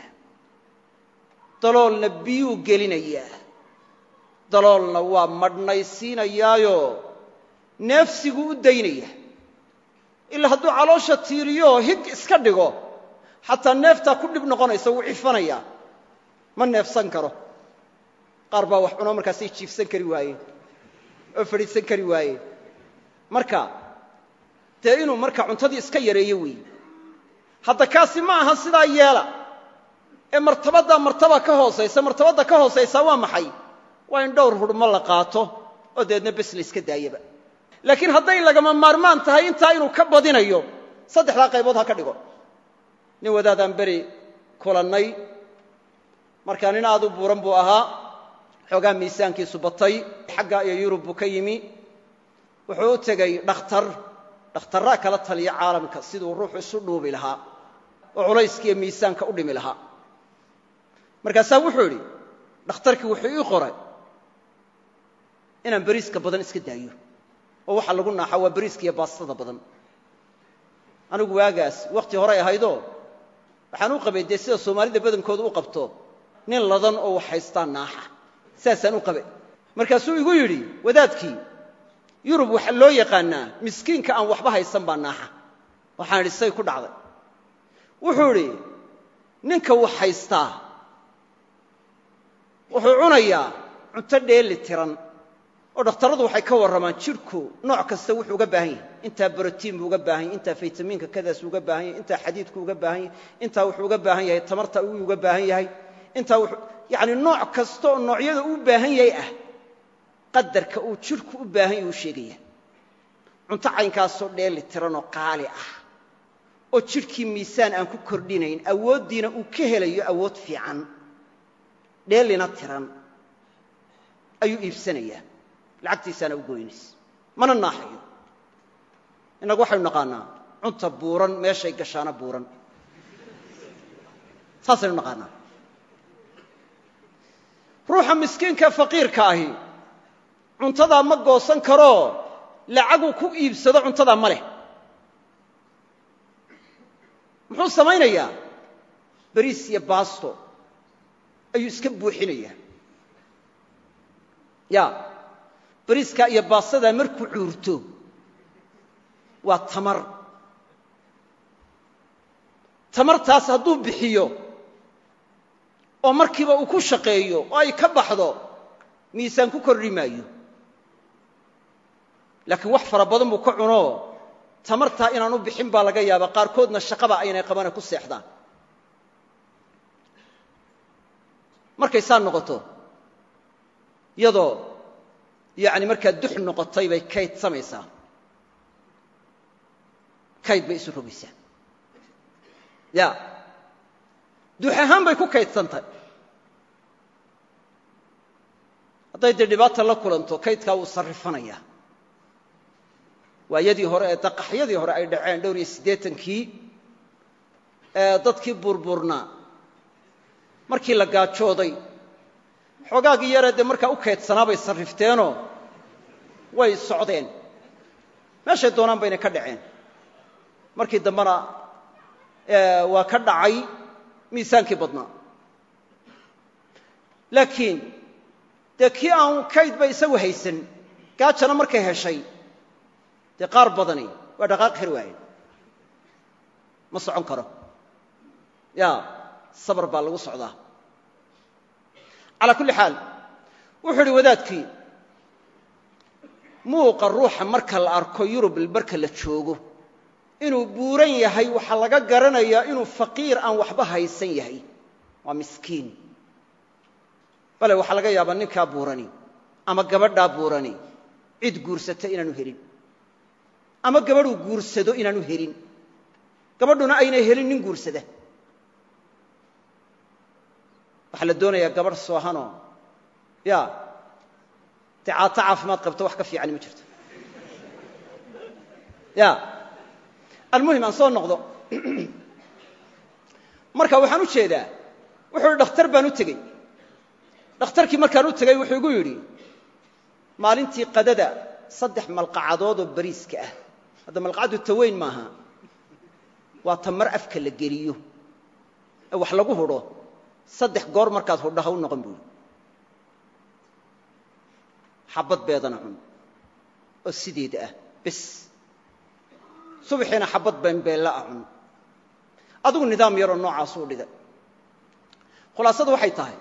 daloolna biyuu gelinayaa daloolna waa madhnaysiinayaayo neefsiguu u daynaya ilaa hadduu caloosha tiiriyooo hig iska dhigo xataa neeftaa ku dhib noqonaysa wuu cifanayaa ma neefsan karo qaar baa wax cunoo markaasay jiifsan kari waayeen oo fadhiisan kari waayeen marka dee inuu marka cuntadii iska yareeyo weeye hadda kaasi ma aha sidaa yeela ee martabaddaa martaba ka hoosaysa martabadda ka hoosaysaa waa maxay waa in dhowr hurmo la qaato oo dabeedna bes la iska daayaba laakiin hadday lagama maarmaan tahay intaa inuu ka badinayo saddexdaa qaybood ha ka dhigo nin wadaadaan beri kulannay markaa nin aad u buuran buu ahaa xoogaa miisaankiisu batay xagga iyo yurub buu ka yimi wuxuu u tegey dhakhtar dhakhtarraa kala taliya caalamka siduu ruuxu isu dhuubi lahaa oo culayskiiyo miisaanka u dhimi lahaa markaasaa wuxuu idhi dhakhtarkii wuxuu ii qoray inaan beriiska badan iska daayo oo waxa lagu naaxa waa beriiska iyo baastada badan anigu waagaas wakhti horay ahaydoo waxaan u qabay dee sida soomaalida badankooda u qabto nin ladan oo wax haystaa naaxa saasaan u qabay markaasuu igu yidhi wadaadkii yurub waxaa loo yaqaannaa miskiinka aan waxba haysan baa naaxa waxaan idhi say ku dhacday wuxuu idhi ninka wax haystaa wuxuu cunayaa cunto dheeli tiran oo dhakhtarradu waxay ka warramaan jidhku nooc kasta wuxuu uga baahan yahay intaa brotiin buu uga baahan yahy intaa faytamiinka kadaas uga baahan yahay intaa xadiidku uga baahan yahay intaa wuxuu uga baahan yahay tamarta uu uga baahan yahay intaa wuxuu yacni nooc kasta oo noocyada uu baahan yahay ah qadarka uu jidhku u baahan yahay uu sheegaya cunto caynkaasoo dheeli tiranoo qaali ah oo jidhkii miisaan aan ku kordhinayn awooddiina uu ka helayo awood fiican dheelina tiran ayuu iibsanayaa lacagtiisaana u goynaysa mana naaxayo innagu waxaynu naqaannaa cunta buuran meeshay gashaana buuran saasaynu naqaannaa ruuxa miskiinka faqiirka ahi cuntadaa ma goosan karoo lacaguu ku iibsado cuntadaa ma leh muxuu samaynayaa beriis iyo baasto ayuu iska buuxinayaa ya beriiskaa iyo baastadaa markuu cuurto waa tamar tamartaas hadduu bixiyo oo markiiba uu ku shaqeeyo oo ay ka baxdo miisaan ku kordhi maayo laakiin wax fara badan buu ka cunoo tamartaa inaan u bixin baa laga yaabaa qaarkoodna shaqaba aynay qabane ku seexdaan markay saa noqoto iyadoo yacni markaa dux noqotay bay kayd samaysaa kayd bay isu rogaysaa ya dux ahaan bay ku kaydsantahy hadday dee dhibaata la kulanto kaydkaa wuu sarrifanayaa waayadii hore ee daqaxyadii hore ay dhaceen dhowr iyo siddeetankii ee dadkii buurbuurnaa markii la gaajooday xoogaagii yaree dee markaa u kaydsanaa bay sarrifteenoo way socdeen meeshay doonaan baynay ka dhaceen markii dambena waa ka dhacay miisaankii badnaa laakiin dee kii aan kaydba isagu haysan gaajana markay heshay dee qaar badani waa dhaqaaqi kari waayeen ma socon karo ya sabar baa lagu socdaa calaa kulli xaal wuxuu idhi wadaadkii muuqa ruuxa marka la arko yurub marka la joogo inuu buuran yahay waxaa laga garanayaa inuu faqiir aan waxba haysan yahay waa miskiin bale waxaa laga yaabaa ninkaa buurani ama gabadhaa buurani cid guursata inaanu helin ama gabadhuu guursado inaanu helin gabadhuna aynay helin nin guursada waxaa la doonayaa gabadh soohanoo ya dee caato caafimaad qabto wax ka fiicani ma jirto ya almuhim aan soo noqdo marka waxaan u jeedaa wuxuu hi dhakhtar baan u tegey dhakhtarkii markaan u tegey wuxuu igu yidhi maalintii qadada saddex malqacadood oo bariiska ah hadda malqacaddu taweyn maaha waa ta mar afka la geliyo ee wax lagu hudho saddex goor markaad hudho ha u noqon buuri xabad beedana cun oo sideeda ah bes subaxiina xabad beenbeella ah cun adigu nidaam yaroo noocaasuu dhida khulaasadu waxay tahay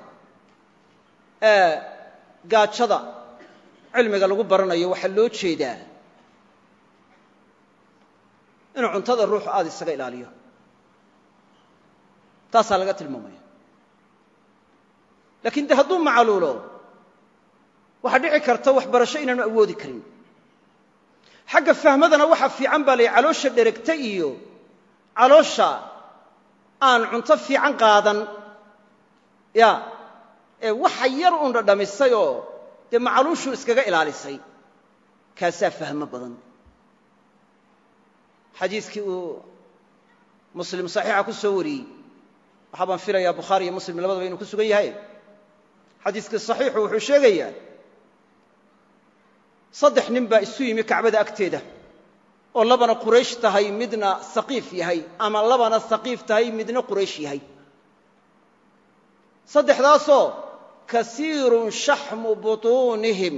gaajada cilmiga lagu baranayo waxaa loo jeedaa inuu cuntada ruuxu aada isaga ilaaliyo taasaa laga tilmaamaya lakiin de hadduu macaluulo waxaa dhici karta waxbarasho inaanu awoodi karin xagga fahmadana waxaa fiican baa layihi caloosha dheregta iyo caloosha aan cunto fiican qaadan ya ee waxa yar uun dhadhamisay oo dee macaluushuu iskaga ilaalisay kaasaa fahmo badan xadiiskii uu muslim saxiixa ku soo wariyey waxaa baan filayaa bukhaari iyo muslim labadaba inuu ku sugan yahay xadiiskii saxiixu wuxuu sheegayaa saddex nin baa isu yimi kacbada agteeda oo labana quraysh tahay midna saqiif yahay ama labana saqiif tahay midna quraysh yahay saddexdaasoo kasiirun shaxmu butuunihim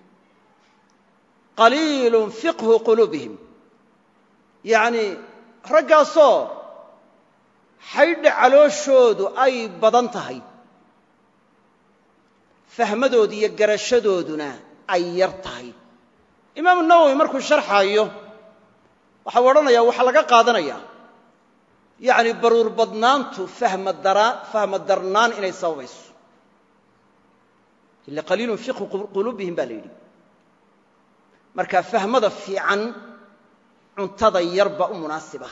qaliilun fiqhu quluubihim yacnii raggaasoo xaydha calooshoodu ay badan tahay fahmadooda iyo garashadooduna ay yar tahay imaamu nawowi markuu sharxaayo waxau odhanayaa waxaa laga qaadanayaa yacni baruur badnaantu fahma darnaan inay sababayso ila qaliilun fiqhu quluubihim baa la yidhi marka fahmada fiican cuntada yar baa u munaasiba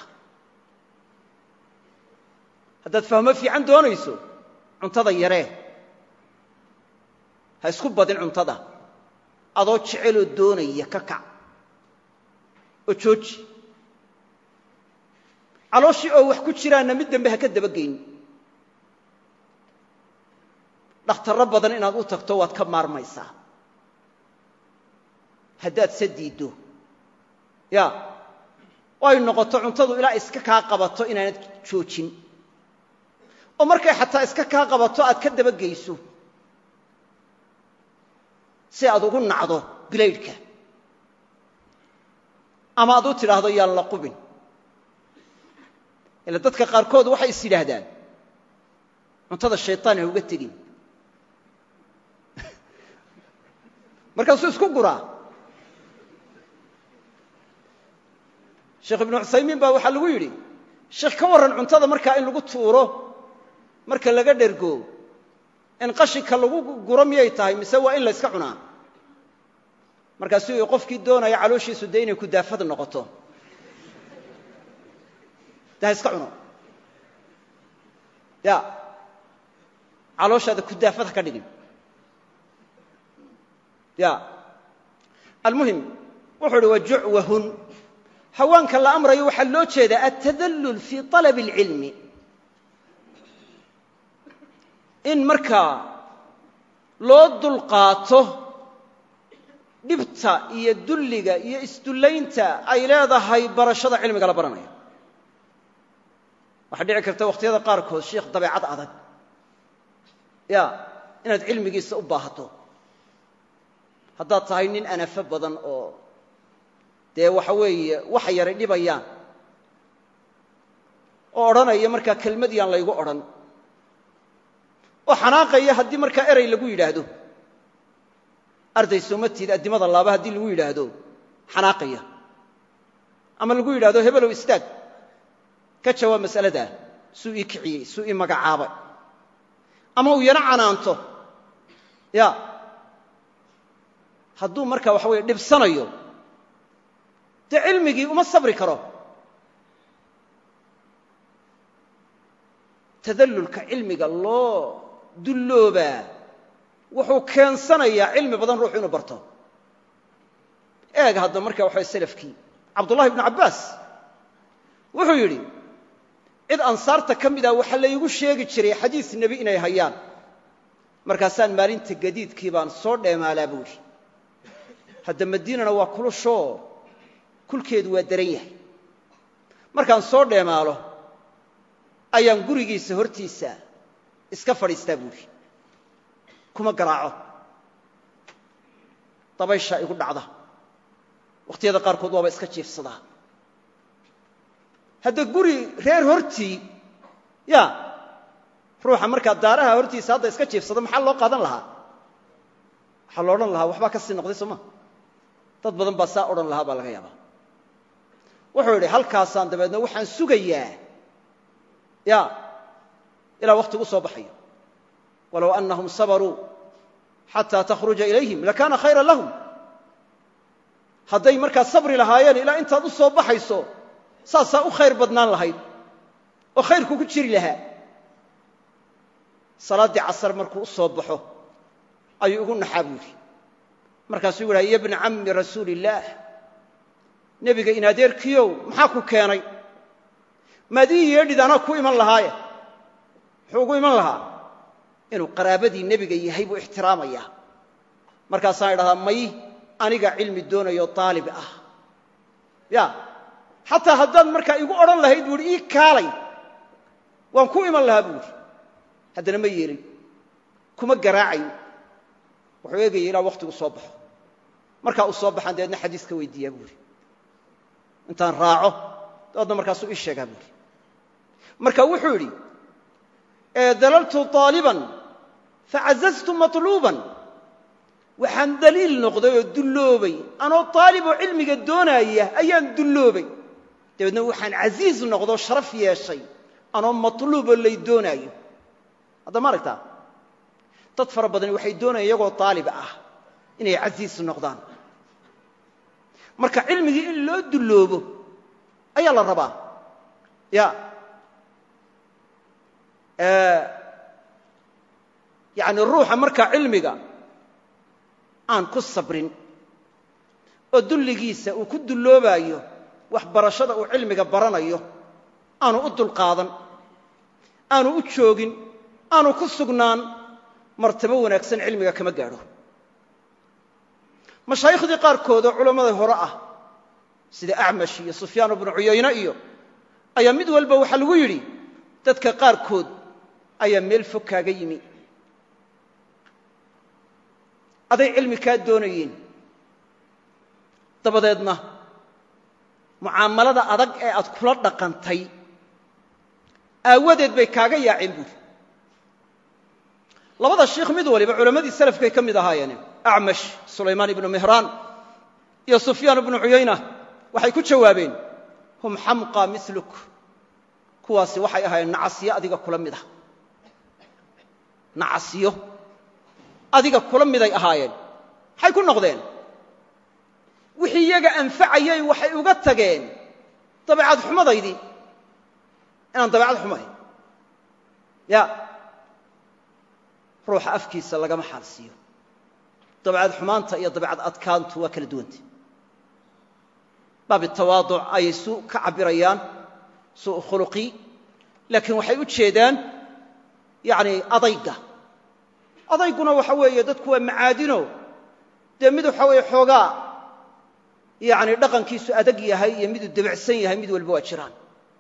haddaad fahmo fiican doonayso cuntada yaree ha isku badin cuntada adoo jeceloo doonaya ka kac oo jooji calooshii oo wax ku jiraanna mid dambe ha ka dabageyn dhakhtarro badan inaad u tagto waad ka maarmaysaa haddaad se diiddo ya oo ay noqoto cuntadu ilaa iska kaa qabato inaanad joojin oo markay xataa iska kaa qabato aad ka dabageyso si aad ugu nacdo bilaydhka ama aad u tidhaahdo yaan la qubin ila dadka qaarkood waxay is yidhaahdaan cuntada shaytaan ha uga tegin markaasuu isku guraa sheekh ibnu cuthaymiin baa waxaa lagu yidhi sheekh ka warran cuntada markaa in lagu tuuro marka laga dhergo in qashinka lagu guro miyay tahay mise waa in la yska cunaa markaasuu qofkii doonaya calooshiisu dee inay kudaafad noqoto de ha iska cuno ya calooshaada kudaafad ha ka dhigin ya almuhim wuxuu uhi wajucwahun hawaanka la amrayo waxaa loo jeedaa altadallul fii طalab اlcilmi in markaa loo dulqaato dhibta iyo dulliga iyo isdullaynta ay leedahay barashada cilmiga la baranayo waxaa dhici karta wakhtiyada qaarkood sheikh dabeecad adag ya inaad cilmigiisa u baahato haddaad tahay nin anafo badan oo dee waxa weeye waxa yaray dhibayaan oo odhanaya markaa kelmad yaan laygu odhan oo xanaaqaya haddii markaa erey lagu yidhaahdo arday soomatiid addimada laaba haddii lagu yidhaahdo xanaaqaya ama lagu yidhahdo hebelow istaag ka jawaab mas'aladaa suu ii kiciyey suu ii magacaabay ama uu yana canaanto ya hadduu markaa waxa weeye dhibsanayo dee cilmigii uma sabri karo tadallulka cilmiga loo dulloobaa wuxuu keensanayaa cilmi badan ruuxu inuu barto eeg hadda marka waxa selafkii cabdullahi ibnu cabbaas wuxuu yidhi cid ansaarta ka mid ah waxaa laygu sheegi jiray xadiis nebi inay hayaan markaasaan maalinta gadiidkii baan soo dheemaalaa buu yidhi hadda madiinana waa kulushoo kulkeedu waa daran yahay markaan soo dheemaalo ayaan gurigiisa hortiisa iska fadhiistaa buu yidhi kuma garaaco dabayshaa igu dhacda wakhtiyada qaarkood waaba iska jiifsadaa hadda guri reer hortii ya ruuxa markaa daaraha hortiisa hadda iska jiifsada maxaa loo qaadan lahaa waxaa lo odhan lahaa waxbaa ka sii noqday sooma dad badan baa saa odhan lahaa baa laga yaabaa wuxuu yidhi halkaasaan dabeedna waxaan sugayaa ya ilaa wakhtigu soo baxayo walow annahum sabaruu xataa takhruja ilayhim lakaana khayra lahum hadday markaa sabri lahaayeen ilaa intaad u soo baxayso saasaa u khayr badnaan lahayd oo khayrku ku jiri lahaa salaaddii casar markuu u soo baxo ayuu igu naxaa buu yidhi markaasuu yidhaha ya bna cammi rasuuli illaah nebiga in adeerkiyow maxaa ku keenay maad ii yeedhid anaa ku iman lahaaye muxuu ugu iman lahaa inuu qaraabadii nebiga yahay buu ixtiraamayaa markaasaan idhahdaa may aniga cilmi doonayo daalib ah ya xataa haddaad markaa igu odhan lahayd buu ihi ii kaalay waan ku iman lahaa buu idhi haddana ma yeelin kuma garaacayn wuxuu eegaya ilaa wakhtigu soo baxo markaa uu soo baxaan dabeedna xadiis ka weydiiyaa buu ihi intaan raaco dabeedna markaasuu ii sheegaa buu ihi marka wuxuu idhi dalaltu aaliban facazaztu maطluuban waxaan daliil noqday oo dulloobay anoo aaliboo cilmiga doonaaya ayaan dulloobay dabeedna waxaan casiiz noqdoo sharaf yeeshay anoo matluuboo lay doonaayo hadda ma aragtaa dad fara badani waxay doonayaan iyagoo aalib ah inay casiis noqdaan marka cilmigii in loo dulloobo ayaa la rabaa ya yani ruuxa markaa cilmiga aan ku sabrin oo dulligiisa uu ku dulloobaayo waxbarashada uu cilmiga baranayo aanu u dulqaadan aanu u joogin aanu ku sugnaan martabo wanaagsan cilmiga kama gaadho mashaayikhdii qaarkood oo culammada hore ah sida acmash iyo sufyaan bnu cuyayne iyo ayaa mid walba waxaa lagu yidhi dadka qaarkood ayaa meel fog kaaga yimi aday cilmi kaa doonayeen dabadeedna mucaamalada adag ee aad kula dhaqantay aawadeed bay kaaga yaaceen buuri labada shiikh mid waliba culammadii salafkay ka mid ahaayeen acmash sulaymaan ibnu mihraan iyo sufyaan ibnu cuyayna waxay ku jawaabeen hum xamqa miluk kuwaasi waxay ahaayeen nacasiyo adiga kula mid ah nacasiyo adiga kula miday ahaayeen maxay ku noqdeen wixii iyaga anfacayay waxay uga tageen dabeecad xumadaydii inaan dabeecad xumayn ya ruuxa afkiisa lagama xaal siiyo dabeecad xumaanta iyo dabeecad adkaantu waa kala duwanta baabi tawaaduc ayay suu ka cabbirayaan suu khuluqi laakiin waxay u jeedaan yani adayga adayguna waxa weeye dadku waa macaadino dee mid waxa weeye xoogaa yani dhaqankiisu adag yahay iyo miduu debacsan yahay mid walba waa jiraan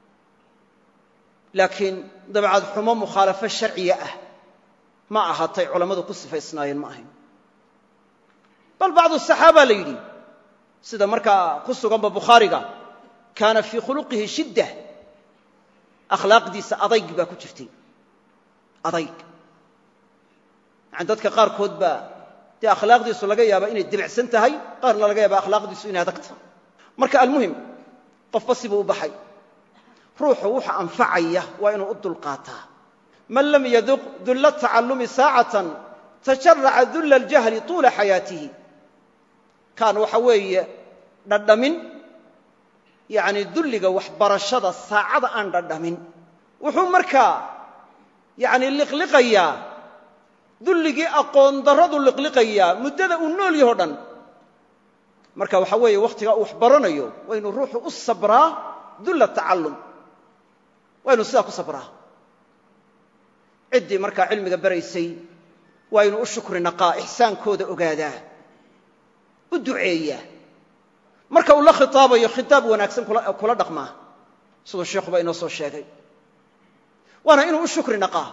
laakiin dabeecad xumo mukhaalafo sharciya ah ma ahaatay culammadu ku sifaysnaayeen ma ahayn bal bacdu saxaaba la yidhi sida markaa ku suganba bukhaariga kaana fii khuluqihi shidda akhlaaqdiisa adayg baa ku jirtay adayg yani dadka qaarkood baa dee akhlaaqdiisu laga yaaba inay debicsan tahay qaarna laga yaaba akhlaaqdiisu inay adag tahay marka almuhim qofba sibuu u baxay ruuxu wuxa anfacaya waa inuu u dulqaataa man lam yaduq dulla tacallumi saacatan tajaraca dulla aljahli tuula xayaatihi kaan waxa weeye dhadhamin yacni dulliga waxbarashada saacada aan dhadhamin wuxuu markaa yacni liqliqayaa dulligii aqoon darradu liqliqayaa muddada uu nool yaho dhan marka waxa weeye wakhtigaa uu wax baranayo waa inuu ruuxu u sabraa dulla tacallum waa inuu sidaa ku sabraa ciddii markaa cilmiga baraysay waa inuu u shukri naqaa ixsaankooda ogaadaa u duceeyaa marka uu la khitaabayo khitaab wanaagsan kula dhaqmaa siduu sheikhuba inoo soo sheegay waana inuu u shukri naqaa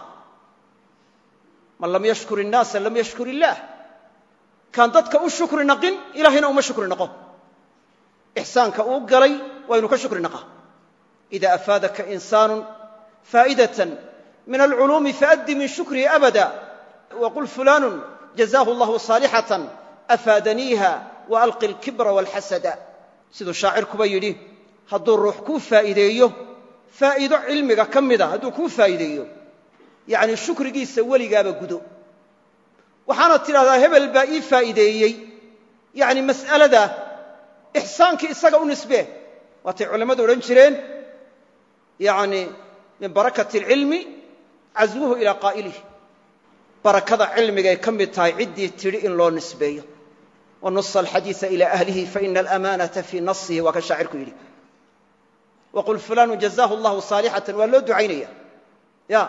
man lam yashkur innaasa lam yashkur illaah kaan dadka u shukri naqin ilaahayna uma shukri naqo ixsaanka uu galay waa inuu ka shukri naqaa ida afaadaka insaanu faa'idatan min alculuumi faaddi min shukrihi abada waqul fulaanu jazaahu allahu saalixatan afaadaniiha waalqi alkibra walxasada siduu shaacirkuba yidhi hadduu ruux kuu faa'iideeyo faa'iido cilmiga ka mida hadduu kuu faa'iideeyo yacni shukrigiisa weligaaba gudo waxaana tidhahdaa hebel baa ii faa'iideeyey yacni mas'alada ixsaankii isaga u nisbee waatay culammadu odhan jireen yacni min barakati alcilmi caswuhu ilaa qaa'ilih barakada cilmigay ka mid tahay ciddii tidhi in loo nisbeeyo wanusa alxadiisa ilaa ahlihi faina alamaanata fii nasihi waa ka shaacirku yidhi waqul fulaanu jazaahu allahu saalixatan waa loo ducaynaya ya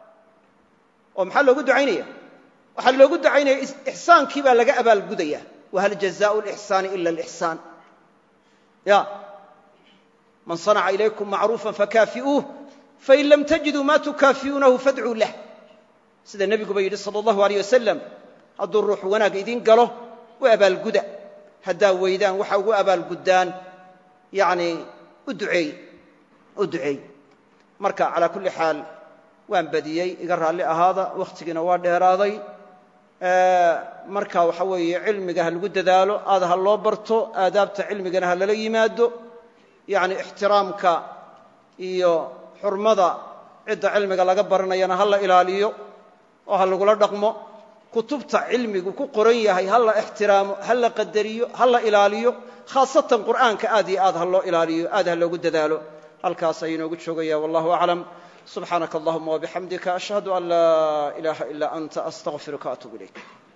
oo maxaa loogu ducaynaya waxaa loogu ducaynaya ixsaankii baa laga abaalgudaya wahal jazaau lixsaani ila alixsaan ya man sanaca ilaykum macruufa fakaafi'uuh fain lam tajiduu ma tukaafi'uunahu fadcuu lah sida nebiguba yidhi sala allahu aleyh wasalam hadduu ruuxu wanaag idiin galo u abaalguda haddaa weydaan waxa ugu abaalguddaan yani u duceey u duceey marka calaa kulli xaal waan badiyey iga raalli ahaada wakhtigiina waa dheeraaday marka waxa weeye cilmiga ha lagu dadaalo aad ha loo barto aadaabta cilmigana ha lala yimaado yacni ixtiraamka iyo xurmada cidda cilmiga laga baranayana ha la ilaaliyo oo ha lagula dhaqmo kutubta cilmigu ku qoran yahay ha la ixtiraamo ha la qadariyo ha la ilaaliyo khaasatan qur'aanka aad iyo aad ha loo ilaaliyo aad ha loogu dadaalo halkaas ayuu inoogu joogaya wallahu aclam subxaanaka allahuma wabixamdika ashhadu an laa ilaaha ilaa anta astaqfiruka atuub ilayk